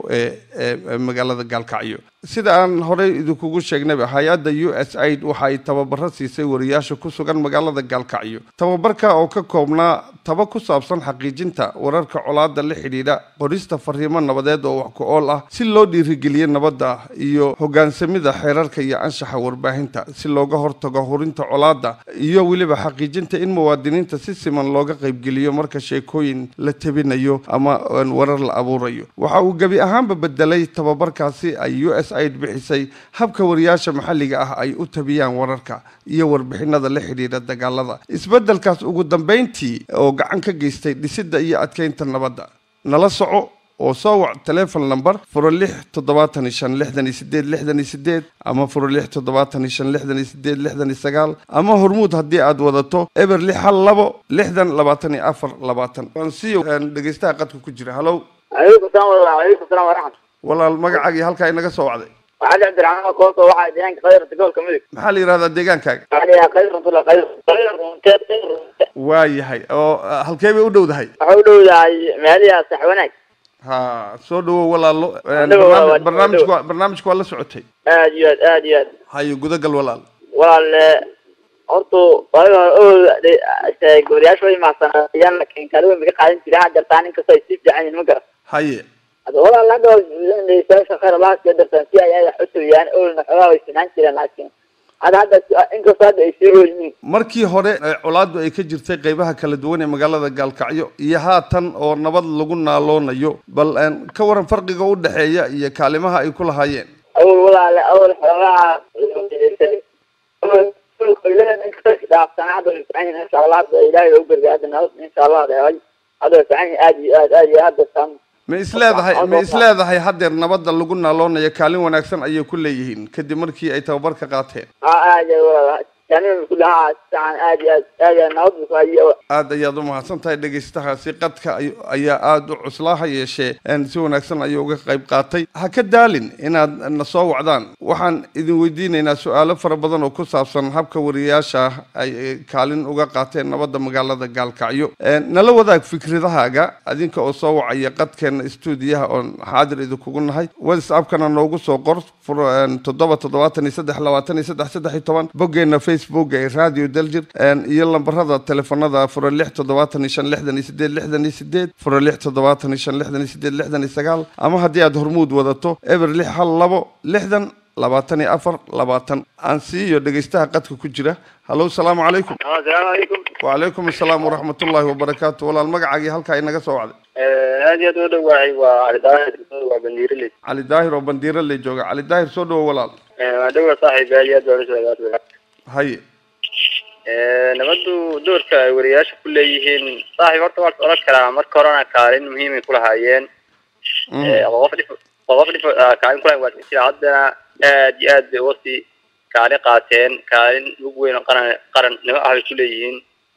ee magaalada gaalkacyo sida aan horey idinkugu sheegnayba hay-adda u s aid waxa ay tababaro siisay wariyaasha ku sugan magaalada gaalkacyo tababarka oo ka koobnaa taba ku saabsan xaqiijinta wararka colaada la xidhiidha qorista fariimo nabadeed oo wax ku ool ah si loo dhiirigeliyo nabadda iyo hogaansamida xeerarka iyo anshaxa warbaahinta si looga hortago hurinta colaada iyo weliba xaqiijinta in muwaadiniinta si siman looga qaybgeliyo marka sheekooyin la tabinayo ama warar la abuurayo waxa uu gebi ahaanba bedelay tababarkaasi ay u s aid bixisay habka wariyaasha maxalliga ah ay u tabiyaan wararka iyo warbixinada la xidhiidha dagaalada isbedelkaas ugu dambeyntii oo gacan ka geystay dhisidda iyo adkeynta nabadda nala soco oo soo wac telefon number furo lix toddobaatan iyo shan lixdan iyo sideed lixdan iyo sideed ama furo lix toddobaatan iyo shan lixdan iyo sideed lixdan iyo sagaal ama hormuud haddii aad wadato eber lix hal labo lixdan labaatan iyo afar labaatan waan siiyo dhegeystaha qadka ku jira hallow calaykum salaam walaal calaykum salaam waraxmat walaal magacaagii halkaa inaga soo wacday waxaa cabdiraxmaan kooso waxaa deegaanka qayrata gobolka mudug maxaa la yidhahdaa deegaankaaga waxaa la yidhaha qayrantula qayr qayrunte qayrunte waa yahay oo halkee bay u dhowdahay waxaa u dhowdahay meeliyaa sax wanaag ha soo dhawow walaalo dhawow, waa- waa- barnaamijku waa- barnaamijku waa la socotay aad iyo aad aad iyo aad hayo gudagal walaal walaal eh, horta waaga hore o gobolayaasha way mahadsanayaan laakiin kaalin weyn bay ka qaadan jireen hadda jartaa nin kastoo ay sii fiican yihiin ma garan haye hadda walaal hadda dhegeystayaasha khayr allaha siya dartaan si ay ayaga xutubiyaan olna xoogaa way sinaan jireen laakiin hadda hadda inkastoo hadda ay sii rool yihiin markii hore ee colaaddu ay ka jirtay qeybaha kala duwan ee magaalada gaalkacyo iyo haatan oo nabad lagu naaloonayo bal een, ka waran farqiga u dhexeeya iyo kaalimaha ay ku lahaayeen awal walaale awal xoogaa dhaafsana hadda way fiican yihiin insha allah hadda ilaahay u gargaar hadda nabad insha allah dheeray hadda way fiican yihiin aad iyo aad aad iyo hadda san ma isleedahay ma isleedahay haddeer nabadda lagu naaloonayo kaalin wanaagsan ayay ku leeyihiin kadib markii ay tababarka qaateen ha aad iyo walaal yani kulli ha sican aad iyo aad aad iyo aad nabad buu ku hayo aad ayaad u mahadsan tahay dhegaystahaasi qadka ay- ayaa aada u cuslaa ha yeeshee een, si wanaagsan ayuu uga qayb qaatay ha ka daalin inaad na soo wacdaan waxaan idin weydiinaynaa su-aalo fara badan oo ku saabsan habka wariyaasha ay eh, kaalin uga qaateen nabadda magaalada gaalkacyo Een, nala wadaag fikradahaaga adinka oo soo wacaya qadkeena stuudiyaha oon xaadir idinkugu nahay whatsappkana noogu soo qor fur- een, toddoba toddobaatan iyo saddex labaatan iyo saddex saddex iyo toban boggeena facebook ee radio daljir een, iyo lambarada telefonada fura lix toddobaatan iyo shan lixdan iyo sideed lixdan iyo sideed fura lix toddobaatan iyo shan lixdan iyo sideed lixdan iyo sagaal ama haddii aad hormuud wadato eber lix hal labo lixdan labaatan iyo afar labaatan aan siiyo dhegaystaha qadka ku jira hallow salaamu calaykum asalaamu calaykum wacalaykum assalaam waraxmatullaahi wabarakaatu walaal magacaagii halkaa inaga soo wacday aad iyo aad u dhawahay waa cali daahir waa bandiiraley cali daahir oo bandiiro ley jooga cali daahir soo dhawo walaal waa dhawa saaxiib aad iyo aad baan usoo haye nabadu doorka ay wariyaasha ku leeyihiin saaxiib horta waa oran karaa marka horena kaalin muhiimay kulahaayeen qof dhif qof dhif kaalin kulahayn waa jira haddana aad iyo aad bay uga sii kaalin qaateen kaalin mug weyn oo qaran qarannimo ah bay ku leeyihiin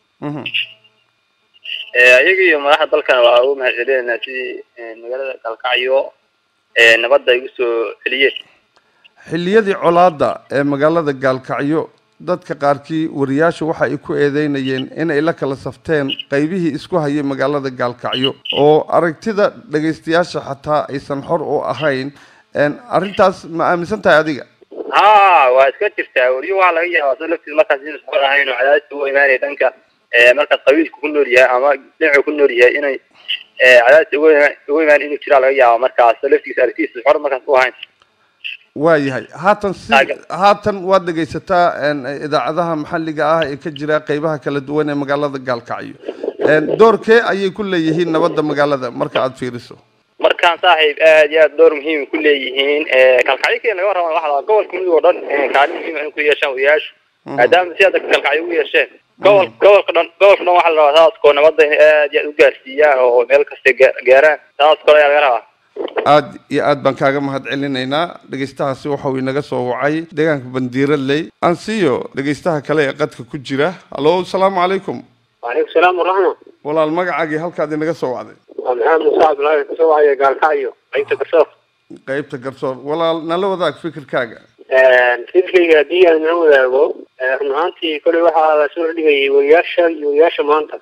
iyaga iyo madaxda dalkana waa ugu mahad celinaynaa sidii magaalada galkacyo nabadda ay usoo celiyeen xilliyadii colaadda ee magaalada gaalkacyo dadka qaarkii wariyaashu waxa ay ku eedeynayeen inay la kala safteen qaybihii isku hayay magaalada gaalkacyo oo aragtida dhagaystayaasha xataa aysan xor u ahayn een, arrintaas ma aaminsan tahay adiga ha waa iska jirtaa wariyo waxaa laga yaabaa soo laftiis markaas inuu socon ahayn oo cadaadis uga imaanaya dhanka markaas qabiilku ku nool yahay ama dhinacu ku nool yahay inay cadaadis uga ima- uga imaan inuu jiraa laga yaaba markaas soo laftiisa aragtiisa xor markaas u ahayn waayahay haatan si haatan waad dhegaysataa een, idaacadaha maxalliga ah ee ka jira qeybaha kala duwan ee magaalada gaalkacyo een, doorkee ayay ku leeyihiin nabadda magaalada marka aad fiiriso markaan saaxiib aad iyo aad door muhiim ku leeyihiin kalkacyo keen laga warrama waxa la gobolka mudug oo dhan kaalin muhiim ah in ku yeeshaan wariyaashu maadaama si adag kalkacyo ugu yeesheen gobol gobolka dhan gobolka dhan waxaa la rabaa saaskoo nabadda in aad iyo aad u gaarsiiyaan oo meel kasta gaa- gaaraan saas kale ayaa laga rabaa aad iyo aad baan kaaga mahad celinaynaa dhegaystahaasi waxa uu inaga soo wacay deegaanka bandiiraley aan siiyo dhegaystaha kale ee qadka ku jira hallo asalaamu calaykum waalaikum salaam waraxma walaal magacaagii halkaad inaga soo wacday waa maxamed muuse cabdulaahi kasoo wacaya gaalkacyo qaybta garsoor qeybta garsoor walaal nala wadaag fikirkaaga fikirkayga haddii aan la wadaago run ahaantii koley waxaa la soo dhigayay wariyaasha iyo wariyaasha maanta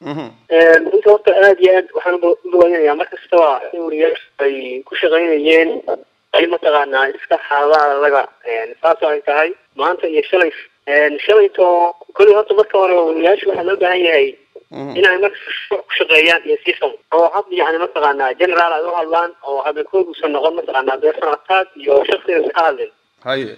runta horta aad iyo aad waxaan u bogaadinayaa mar kastaba in wariyaashu ay ku shaqaynayeen ay mataqaanaa iska xaaladaha laga saas ay tahay maanta iyo shalay shalayto koley horta marka hore wariyaashu waxaa loo baahan yahay inay marka ku shaqeeyaan iyo system oo hab yani mataqaanaa general ay u hadlaan oo habeenkooda uusan noqon mataqaanaa person attack iyo shaksiga iska hadlin haye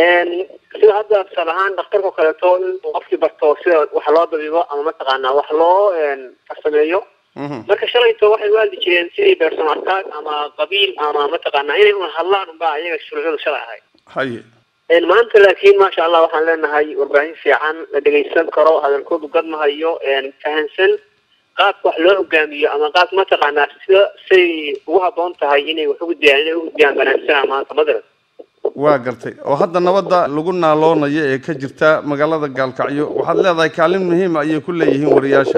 sida hadda tusaale ahaan dhakhtarka oo kaleeto inuu qofkii barto sida wax loo dabiibo ama mataqaanaa wax loo farsameeyo marka shalayto waxay u hadli jireen sidii person attack ama qabiil ama mataqaanaa inay un hadlaan unbaa iyaga shuruucyadu shalay ahayd haye maanta laakiin maasha allah waxaan leenahay warbaahin fiican la dhegaysan karo hadalkoodu gadmahayo fahansan qaabka wax loo hogaamiyo ama qaab mataqaanaa sida say ugu haboon tahay inay wax ugudbiyaan inay ugudbiyaan banaansanaa maanta madras waa gartay oo hadda nabadda lagu naaloonayo ee ka jirta magaalada gaalkacyo waxaad leedahay kaalin muhiima ayay ku leeyihiin wariyaasha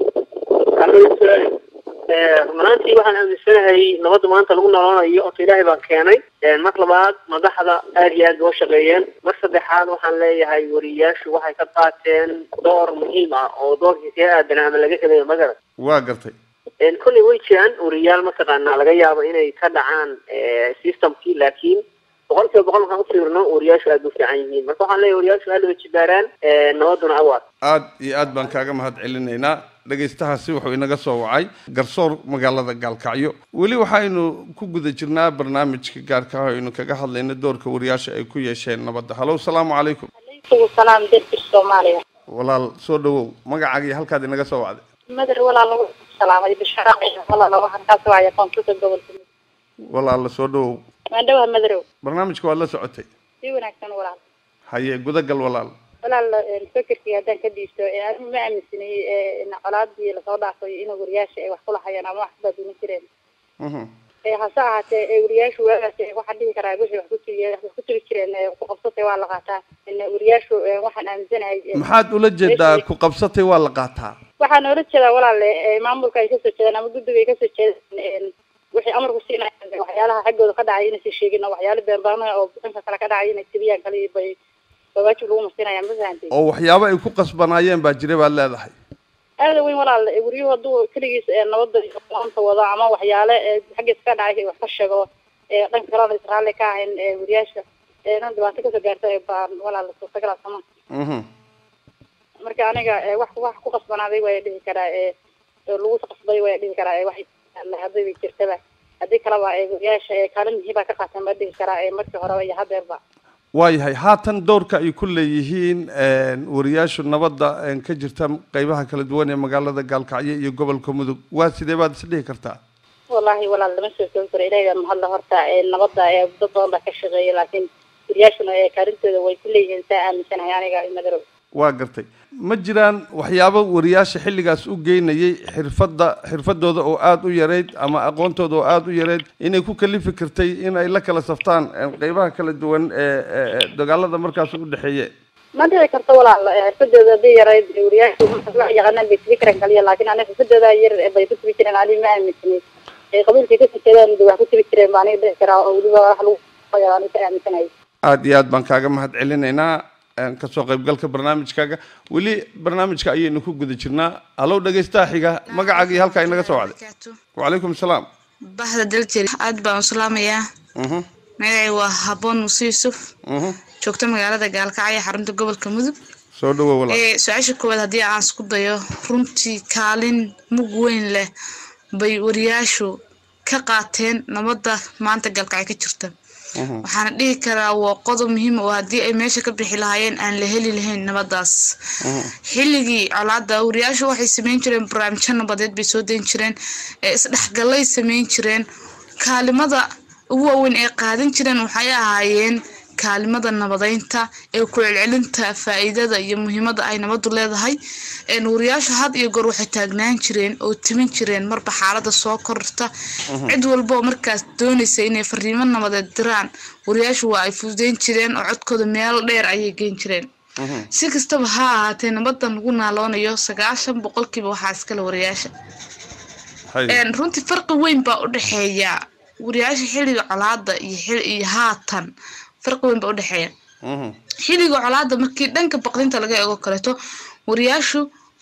runaantii waxaan aaminsanahay nabadda maanta lagu nolonayo horta ilaahay baa keenay mar labaad madaxda aad iyo aad loo shaqeeyeen mar saddexaad waxaan leeyahay wariyaashu waxay ka qaateen door muhiim ah oo doorkii ka aadan ama laga helayo magara waa gartay kolley way jiraan wariyaal mataqaanaa laga yaabo inay ka dhacaan systemkii laakiin boqol kiiba boqol markaan ufiirno wariyaashu aad u fiican yihiin marka waxaan leeyahay wariyaashu aad laba jibaaraan nabaduna awaad aad iyo aad baan kaaga mahad celinaynaa dhegaystahaasi wuxuu inaga soo wacay garsoor magaalada gaalkacyo weli waxaynu ku guda jirnaa barnaamijka gaarka ah aynu kaga hadlayno doorka wariyaasha ay ku yeesheen nabadda hallow salaamu calaykum salaam dadka soomaaliya walaal soo dhawow magacaagii halkaad inaga soo wacday madar walaal lagu salaamay bishaaq walaal lagu halkaas waaya koonfurta gobolka walaal soo dhawow maandhawa madarow barnaamijka waad la socotay si wanaagsan walaal haye gudagal walaal walaal fikirkii haddaan ka dhiibto adigu ma aaminsanay colaadii lasoo dhaafay in wariyaasha ay wax kula hayaan ama wax baadina jireen hase ahaatee ee wariyaashu waagaas ee waxaan dhihi karaa wixii wax ku tiri wax ku tiri jireen ee ku qabsatay waa la qaataa in wariyaashu ee waxaan aaminsanahay ee, maxaad ula jeedaa ku qabsatay waa la qaataa waxaan oola jeedaa walaale ee, maamulka ay kasoo jeedaan ama guddiga ay kasoo jeedaan een, wixii amarku siinayaan waxyaalaha xaggooda ka dhacay inaysan sheegin oo waxyaalo beenbaanaya oo dhanka kale ka dhacay inay tibiyaan kale bay bay waajib lagu masinayaan ma fahantay oo waxyaabo ay ku qasbanaayeen baa jira baad leedahay aada weyn walaal ee, guryuhu hadduu keligiis ee, nabadda iyo maanta wado ama waxyaale ee xaggiisa ka dhacay wax ka sheego ee dhanka kalena is raalli ka ahayn ee wariyaasha ee nan dhibaato kasoo gaarta ee baan walaal suurtagalaa sama Mhm. marka aniga ee, wax wax ku qasbanaaday waa dhihi karaa ee ee lagu qasbay waa dhihi karaa ee wax hadday bay jirtaba haddii kaleba ee wariyaasha ee kaalin muhiim baa ka qaateen baa dhihi karaa ee markii horeba iyo hadeerba waayahay haatan doorka ay ku leeyihiin een, wariyaashu nabadda een, ka jirta qeybaha kala duwan ee magaalada gaalkacyo iyo gobolka mudug waa sidee baad is dhihi kartaa wallaahi walaal lama soo koobi karo ilaahay baa mahadla horta ee nabadda ee dad badan baa ka shaqeeya laakiin wariyaashuna ee kaalintooda way ku leeyihiin saa aaminsanahay aniga madarow waa gartay ma jiraan waxyaabo wariyaasha xilligaas u geynayay xirfadda xirfadooda oo aada u yareyd ama aqoontooda oo aada u yareyd inay ku kalifi kartay in ay la kala saftaan een, qeybaha kala duwan ee ee- ee dagaalada markaas u dhexeeye ma dhici karto walaal ee xirfadooda haddii yarayd ee wariyaashu marka wax yaqaanaan bay tibi karaan kaliya laakiin aniga xirfadooda yar ee bay ku tibi jireen ani ma aaminsanay ee qabiilkay kasoo jeedaan de wax ku tibi jireen baa aniga dhici karaa oo weliba wax lagu qoyo aniga ka aaminsanahay aada iyo aad baan kaaga mahad celinaynaa een, kasoo qaybgalka barnaamijkaaga weli barnaamijka ayaynu ku guda jirnaa halow dhegeystaha xiga magacaaga iyo halkaa inaga soo wacday wacalaykum salaam bahda daljir aad baan u salaamayaa Mhm, magacay waa haboon muuse yuusuf mhm. joogta magaalada gaalkacyo xarunta gobolka mudug soo dhawow walaal ee su-aasha koowaad haddii aan isku dayo runtii kaalin mug weyn leh bay wariyaashu ka qaateen nabadda maanta gaalkacyo ka jirta Mhm. waxaana dhihi karaa waa qodob muhiim oo haddii ay meesha ka bixi lahaayeen aan la heli lahayn nabadaas xilligii colaada wariyaashu waxay sameyn jireen barnaamijyo nabadeed bay soo dayn jireen ee isdhexgalay sameyn jireen kaalimada ugu waaweyn ee qaadan jireen waxay ahaayeen kaalimada nabadeynta ee ku celcelinta faa'iidada iyo muhiimada ay nabadu leedahay een wariyaashu had iyo goor waxay taagnaan jireen oo timin jireen marba xaalada soo korta cid walba oo markaas doonaysa inay fariimo nabadeed diraan wariyaashu waa ay fududeyn jireen oo codkooda meel dheer ayay geyn jireen si kastaba ha ahaatee nabadan lagu naaloonayo sagaashan boqolkiiba waxaa iskale wariyaasha Een, runtii farqi weyn baa u dhexeeya wariyaasha xilliga colaada iyo xil iyo haatan farqi weyn baa u dhexeeya Mhm. xilliga colaada markii dhanka baqdinta laga eego kaleeto wariyaashu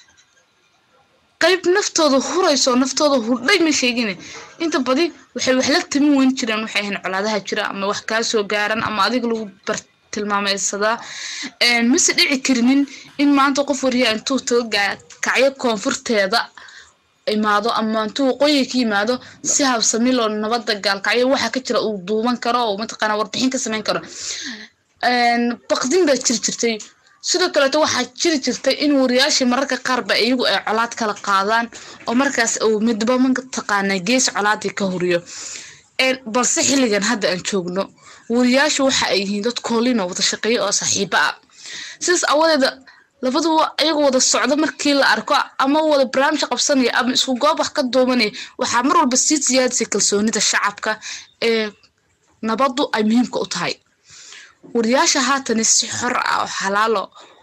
qayb naftooda hurayso oo naftooda hurdhay ma sheegine inta badi waxay wax la tamin weyn jireen waxay ahayn colaadaha jira ama wax kaa soo gaaran ama adiga lagu bar tilmaameysadaa Een, mase dhici karinin in maanta qof wariyaa intuu tago gaa- kacyo koonfurteeda imaado ama intuu waqooyi ka yimaado si habsami loo nabada gaalkacyo waxa ka jira uu duuban karo oo mataqaana warbixin ka sameyn karo Een, baqdin baa jiri jirtay sidoo kaleeto waxaa jiri jirtay in wariyaashii mararka qaarba iyagu ay colaad kala qaadaan oo markaas uu midba mataqaana gees colaadii ka huriyo Een, balse xilligan hadda aan joogno wariyaashu waxa ay yihiin dad koolin oo wada shaqeeya oo saaxiibo ah sidaas awadeeda labaduba ayaga wada socdo markii la arko ama wada barnaamij qabsanaya ama isku goob wax ka duubanaya waxaa mar walba sii siyaadisay kalsoonida shacabka ee nabadu ay muhiimka u tahay wariyaasha haatan si xor ah oo xalaalo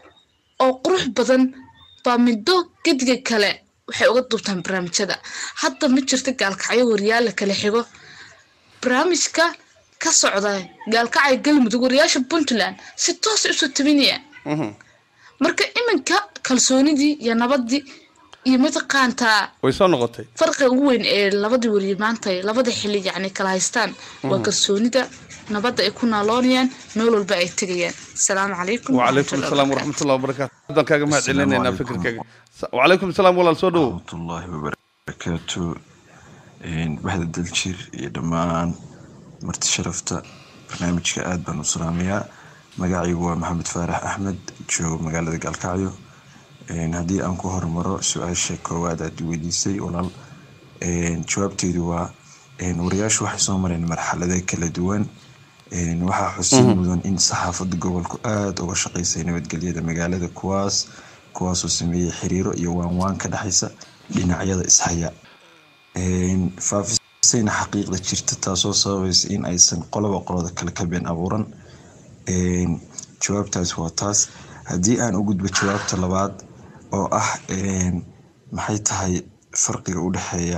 oo qurux badan baa middo gediga kale waxay uga duubtaan barnaamijyada hadda ma jirto gaalkacyo wariyaal la kala xigo barnaamijka ka socda gaalkacyo galmudug wariyaasha puntland si toos usoo tabinaya Mhm. marka iminka kalsoonidii iyo nabadii iyo mataqaantaa way soo noqotay farqiga ugu weyn ee labadii wariye maanta ay labada xili yacni kala haystaan waa Mhm. kalsoonida nabadda ay ku naaloonayaan meel walba ay tegayaan asalaamu calaykum وعليكم السلام ورحمة الله وبركاته هذا كاغا ما علينا فكرك وعليكم السلام والله سو دhow الله وبركاته Een, waxda daljir iyo dhammaan marti sharafta barnaamijka aad baan u salaamayaa magacaygu waa maxamed faarax axmed joogo magaalada gaalkacyo Een, haddii aan ku hormaro su-aasha koowaad aad i weydiisay walaal Een, jawaabteedu waa een, wariyaashu waxay soo mareen marxalado kala duwan Een, waxaa xusid Mhm. mudan in saxaafadda gobolku aada uga shaqeysay nabadgelyada magaalada kuwaas kuwaasoo sameeyey xiriiro iyo waanwaan ka dhexaysa dhinacyada ishaya Een, faafis sayna xaqiiqda jirta taasoo sababaysa in aysan qoloba qolada kale ka been abuuran Een, jawaabtaas waa taas haddii aan u gudbo jawaabta labaad oo ah een, maxay tahay farqiga u dhexeeya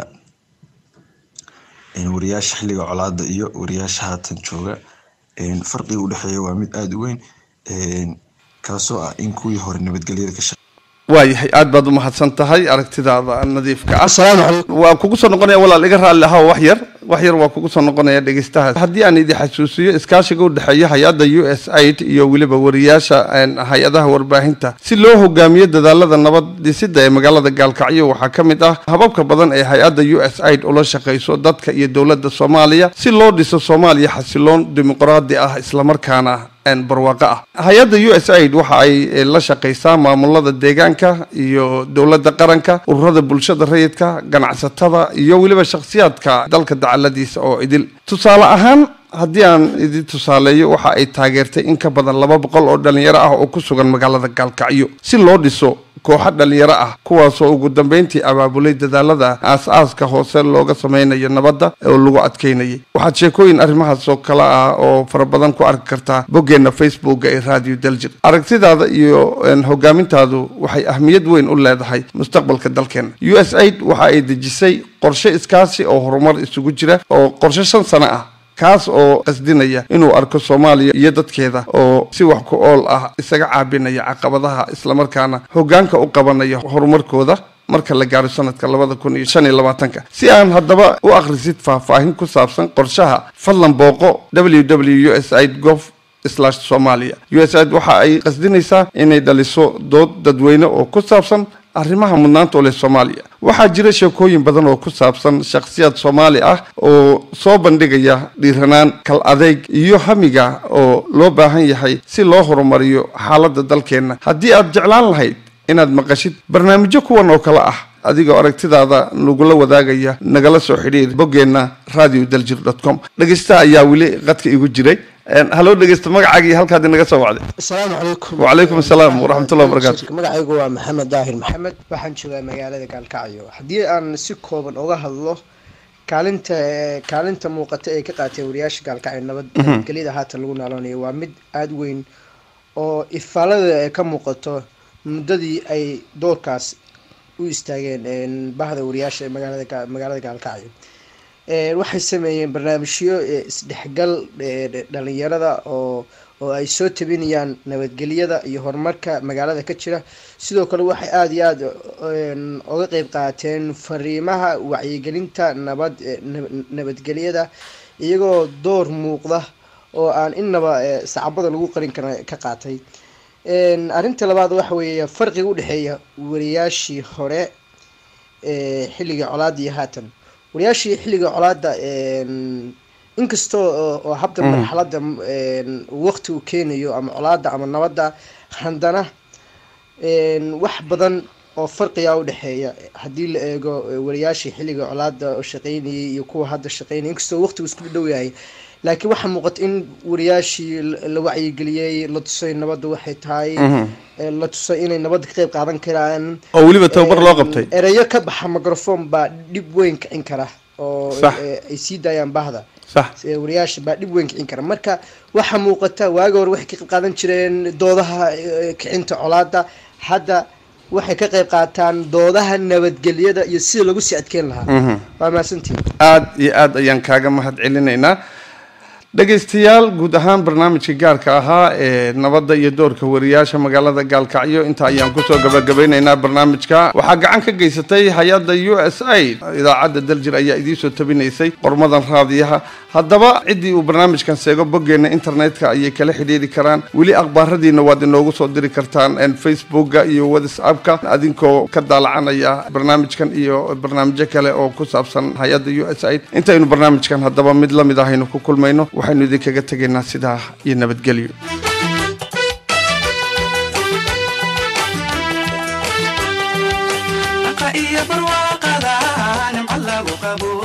een, wariyaasha xilliga colaada iyo wariyaasha haatan jooga Een, farqiga u dhexeeya waa mid aada u weyn Een, kaasoo ah in kuwii hore nabadgelyada ka shaqeeya waayahay aad baad u mahadsan tahay aragtidaada nadiifka ah waa kugu soo noqonaya walaal iga raalli ahaa wax yar wax yar waa kugu soo noqonaya dhegeystaha haddii aan idin xasuusiyo iskaashiga u dhexeeya hay-adda u s aid iyo weliba wariyaasha een, hay-adaha warbaahinta si loo hogaamiyo dadaalada nabad dhisida ee magaalada gaalkacyo waxaa ka mid ah hababka badan ee hay-adda u s aid ula shaqeyso dadka iyo dowladda soomaaliya si loo dhiso soomaaliya xasiloon dimuqraadi ah islamarkaana een, barwaaqo ah hay-adda u s aid waxa ay eh, la shaqeysaa maamulada deegaanka iyo dowladda qaranka ururada bulshada rayidka ganacsatada iyo weliba shakhsiyaadka dalka dacaladiisa oo idil tusaale ahaan haddii aan idin tusaaleeyo waxa ay taageertay in ka badan laba boqol oo dhalinyaro ah oo ku sugan magaalada gaalkacyo si loo dhiso kooxo dhalinyaro ah kuwaasoo ugu dambeyntii abaabulay dadaalada aas-aaska hoose looga sameynayo nabadda oo lagu adkeynayay waxaad sheekooyin arrimahaas oo kale ah oo fara badan ku arki kartaa boggeena facebooka ee radio daljir aragtidaada iyo een, hogaamintaadu waxay ahmiyad weyn u leedahay mustaqbalka dalkeena u s aid waxa ay dejisay qorshe iskaasi oo horumar isugu jira oo qorshe shan sano ah kaas oo qasdinaya inuu arko soomaaliya iyo dadkeeda oo si wax ku ool ah isaga caabinaya caqabadaha islamarkaana hogaanka u qabanaya horumarkooda marka la gaaro sanadka labada kun iyo shan iyo labaatanka si aan haddaba u akhrisid faahfaahin ku saabsan qorshaha fadlan booqo ww u s aid gov slash somalia u s aid waxa ay qasdinaysaa inay dhaliso dood dadweyne oo ku saabsan arrimaha mudnaanta u leh soomaaliya waxaa jira sheekooyin badan oo ku saabsan shakhsiyaad soomaali ah oo soo bandhigaya dhiiranaan kal adeeg iyo hamiga oo loo baahan yahay si loo horumariyo xaaladda dalkeenna haddii aad jeclaan lahayd inaad maqashid barnaamijyo kuwan oo kale ah adigoo aragtidaada nagula wadaagaya nagala soo xidhiir boggeenna radio daljir com dhegeysta ayaa weli qadka igu jiray haloo dhegeysta magacaagii halkaad inaga soo wacday asalaamu calaykum wacalaykum asalaam waraxmatullahi wabarakaatu magacaygu waa maxamed daahir maxamed waxaan joogaa magaalada gaalkacyo haddii aan si kooban uga hadlo kaalinta kaalinta muuqata ee ka qaatay wariyaasha gaalkacyo nabad Mhm. nabadgelyada haatan lagu naaloonayo waa mid aada u weyn oo ifaalada ay ka muuqato muddadii ay doorkaas u istaageen een, bahda wariyaasha ee magaalada Ga- magaalada gaalkacyo Een, waxay sameeyeen barnaamijyo ee, isdhexgal ee, dhe- dhalinyarada oo oo ay soo tabinayaan nabadgelyada iyo horumarka magaalada ka jira sidoo kale waxay aada iyo aada een, uga qeyb qaateen fariimaha wacyigelinta nabad ee, nab- nabadgelyada iyagoo door muuqda oo aan inaba ee, sacabada lagu qarin kara ka qaatay Een, arrinta labaad waxa weeye farqiga u dhexeeya wariyaashii hore ee xilliga colaada iyo haatan wariyaashii xilliga colaada een, inkastoo oo- oo habda Mm. marxalada een, waqti uu keenayo ama colaada ama nabadda haddana een, wax badan oo farqiga u dhexeeya haddii la eego eh, wariyaashii xilliga colaada oo shaqeynayay iyo kuwa hadda shaqeynaya inkastoo waqtigu isku dhow yahay laakiin waxaa muuqata in wariyaashii la- la wacyigeliyey la tusay nabadda waxay tahay Mhm. eh, la tusay inay nabadda ka qeyb qaadan karaan oo weliba tababar loo Een, qabtay erayo ka baxa microphone baa dhib weyn kicin kara oo Sax. eh, ay sii daayaan bahda sax Eh, wariyaasha baa dhib weyn kicin kara marka waxaa muuqata waagi hore waxay ka qayb qaadan jireen doodaha eh, kicinta colaada hadda waxay ka qayb qaataan doodaha nabadgelyada iyo sida lagu sii adkeyn lahaa Mhm. waa mahadsantihin aad iyo aad ayaan kaaga mahad celinaynaa dhegaystayaal guud ahaan barnaamijka gaarka ahaa ee nabadda iyo doorka wariyaasha magaalada gaalkacyo inta ayaan kusoo gabagabeynaynaa barnaamijka waxaa gacan ka geysatay hay-adda u s a idaacadda daljir ayaa idiinsoo tabinaysay qormadan raadiyaha haddaba ciddii uu barnaamijkan seego boggeena internetka ayay kala xidhiiri karaan weli akhbaaradiina waad inoogu soo diri kartaan en facebooka iyo whatsappka adinkoo ka daalacanaya barnaamijkan iyo barnaamijyo kale oo ku saabsan hay-adda u s a intaynu barnaamijkan haddaba mid la mid ahaynu ku kulmayno waxaynu idinkaga tegaynaa sidaa iyo nabadgelyo iyo barwaaqada nimco lagu qabo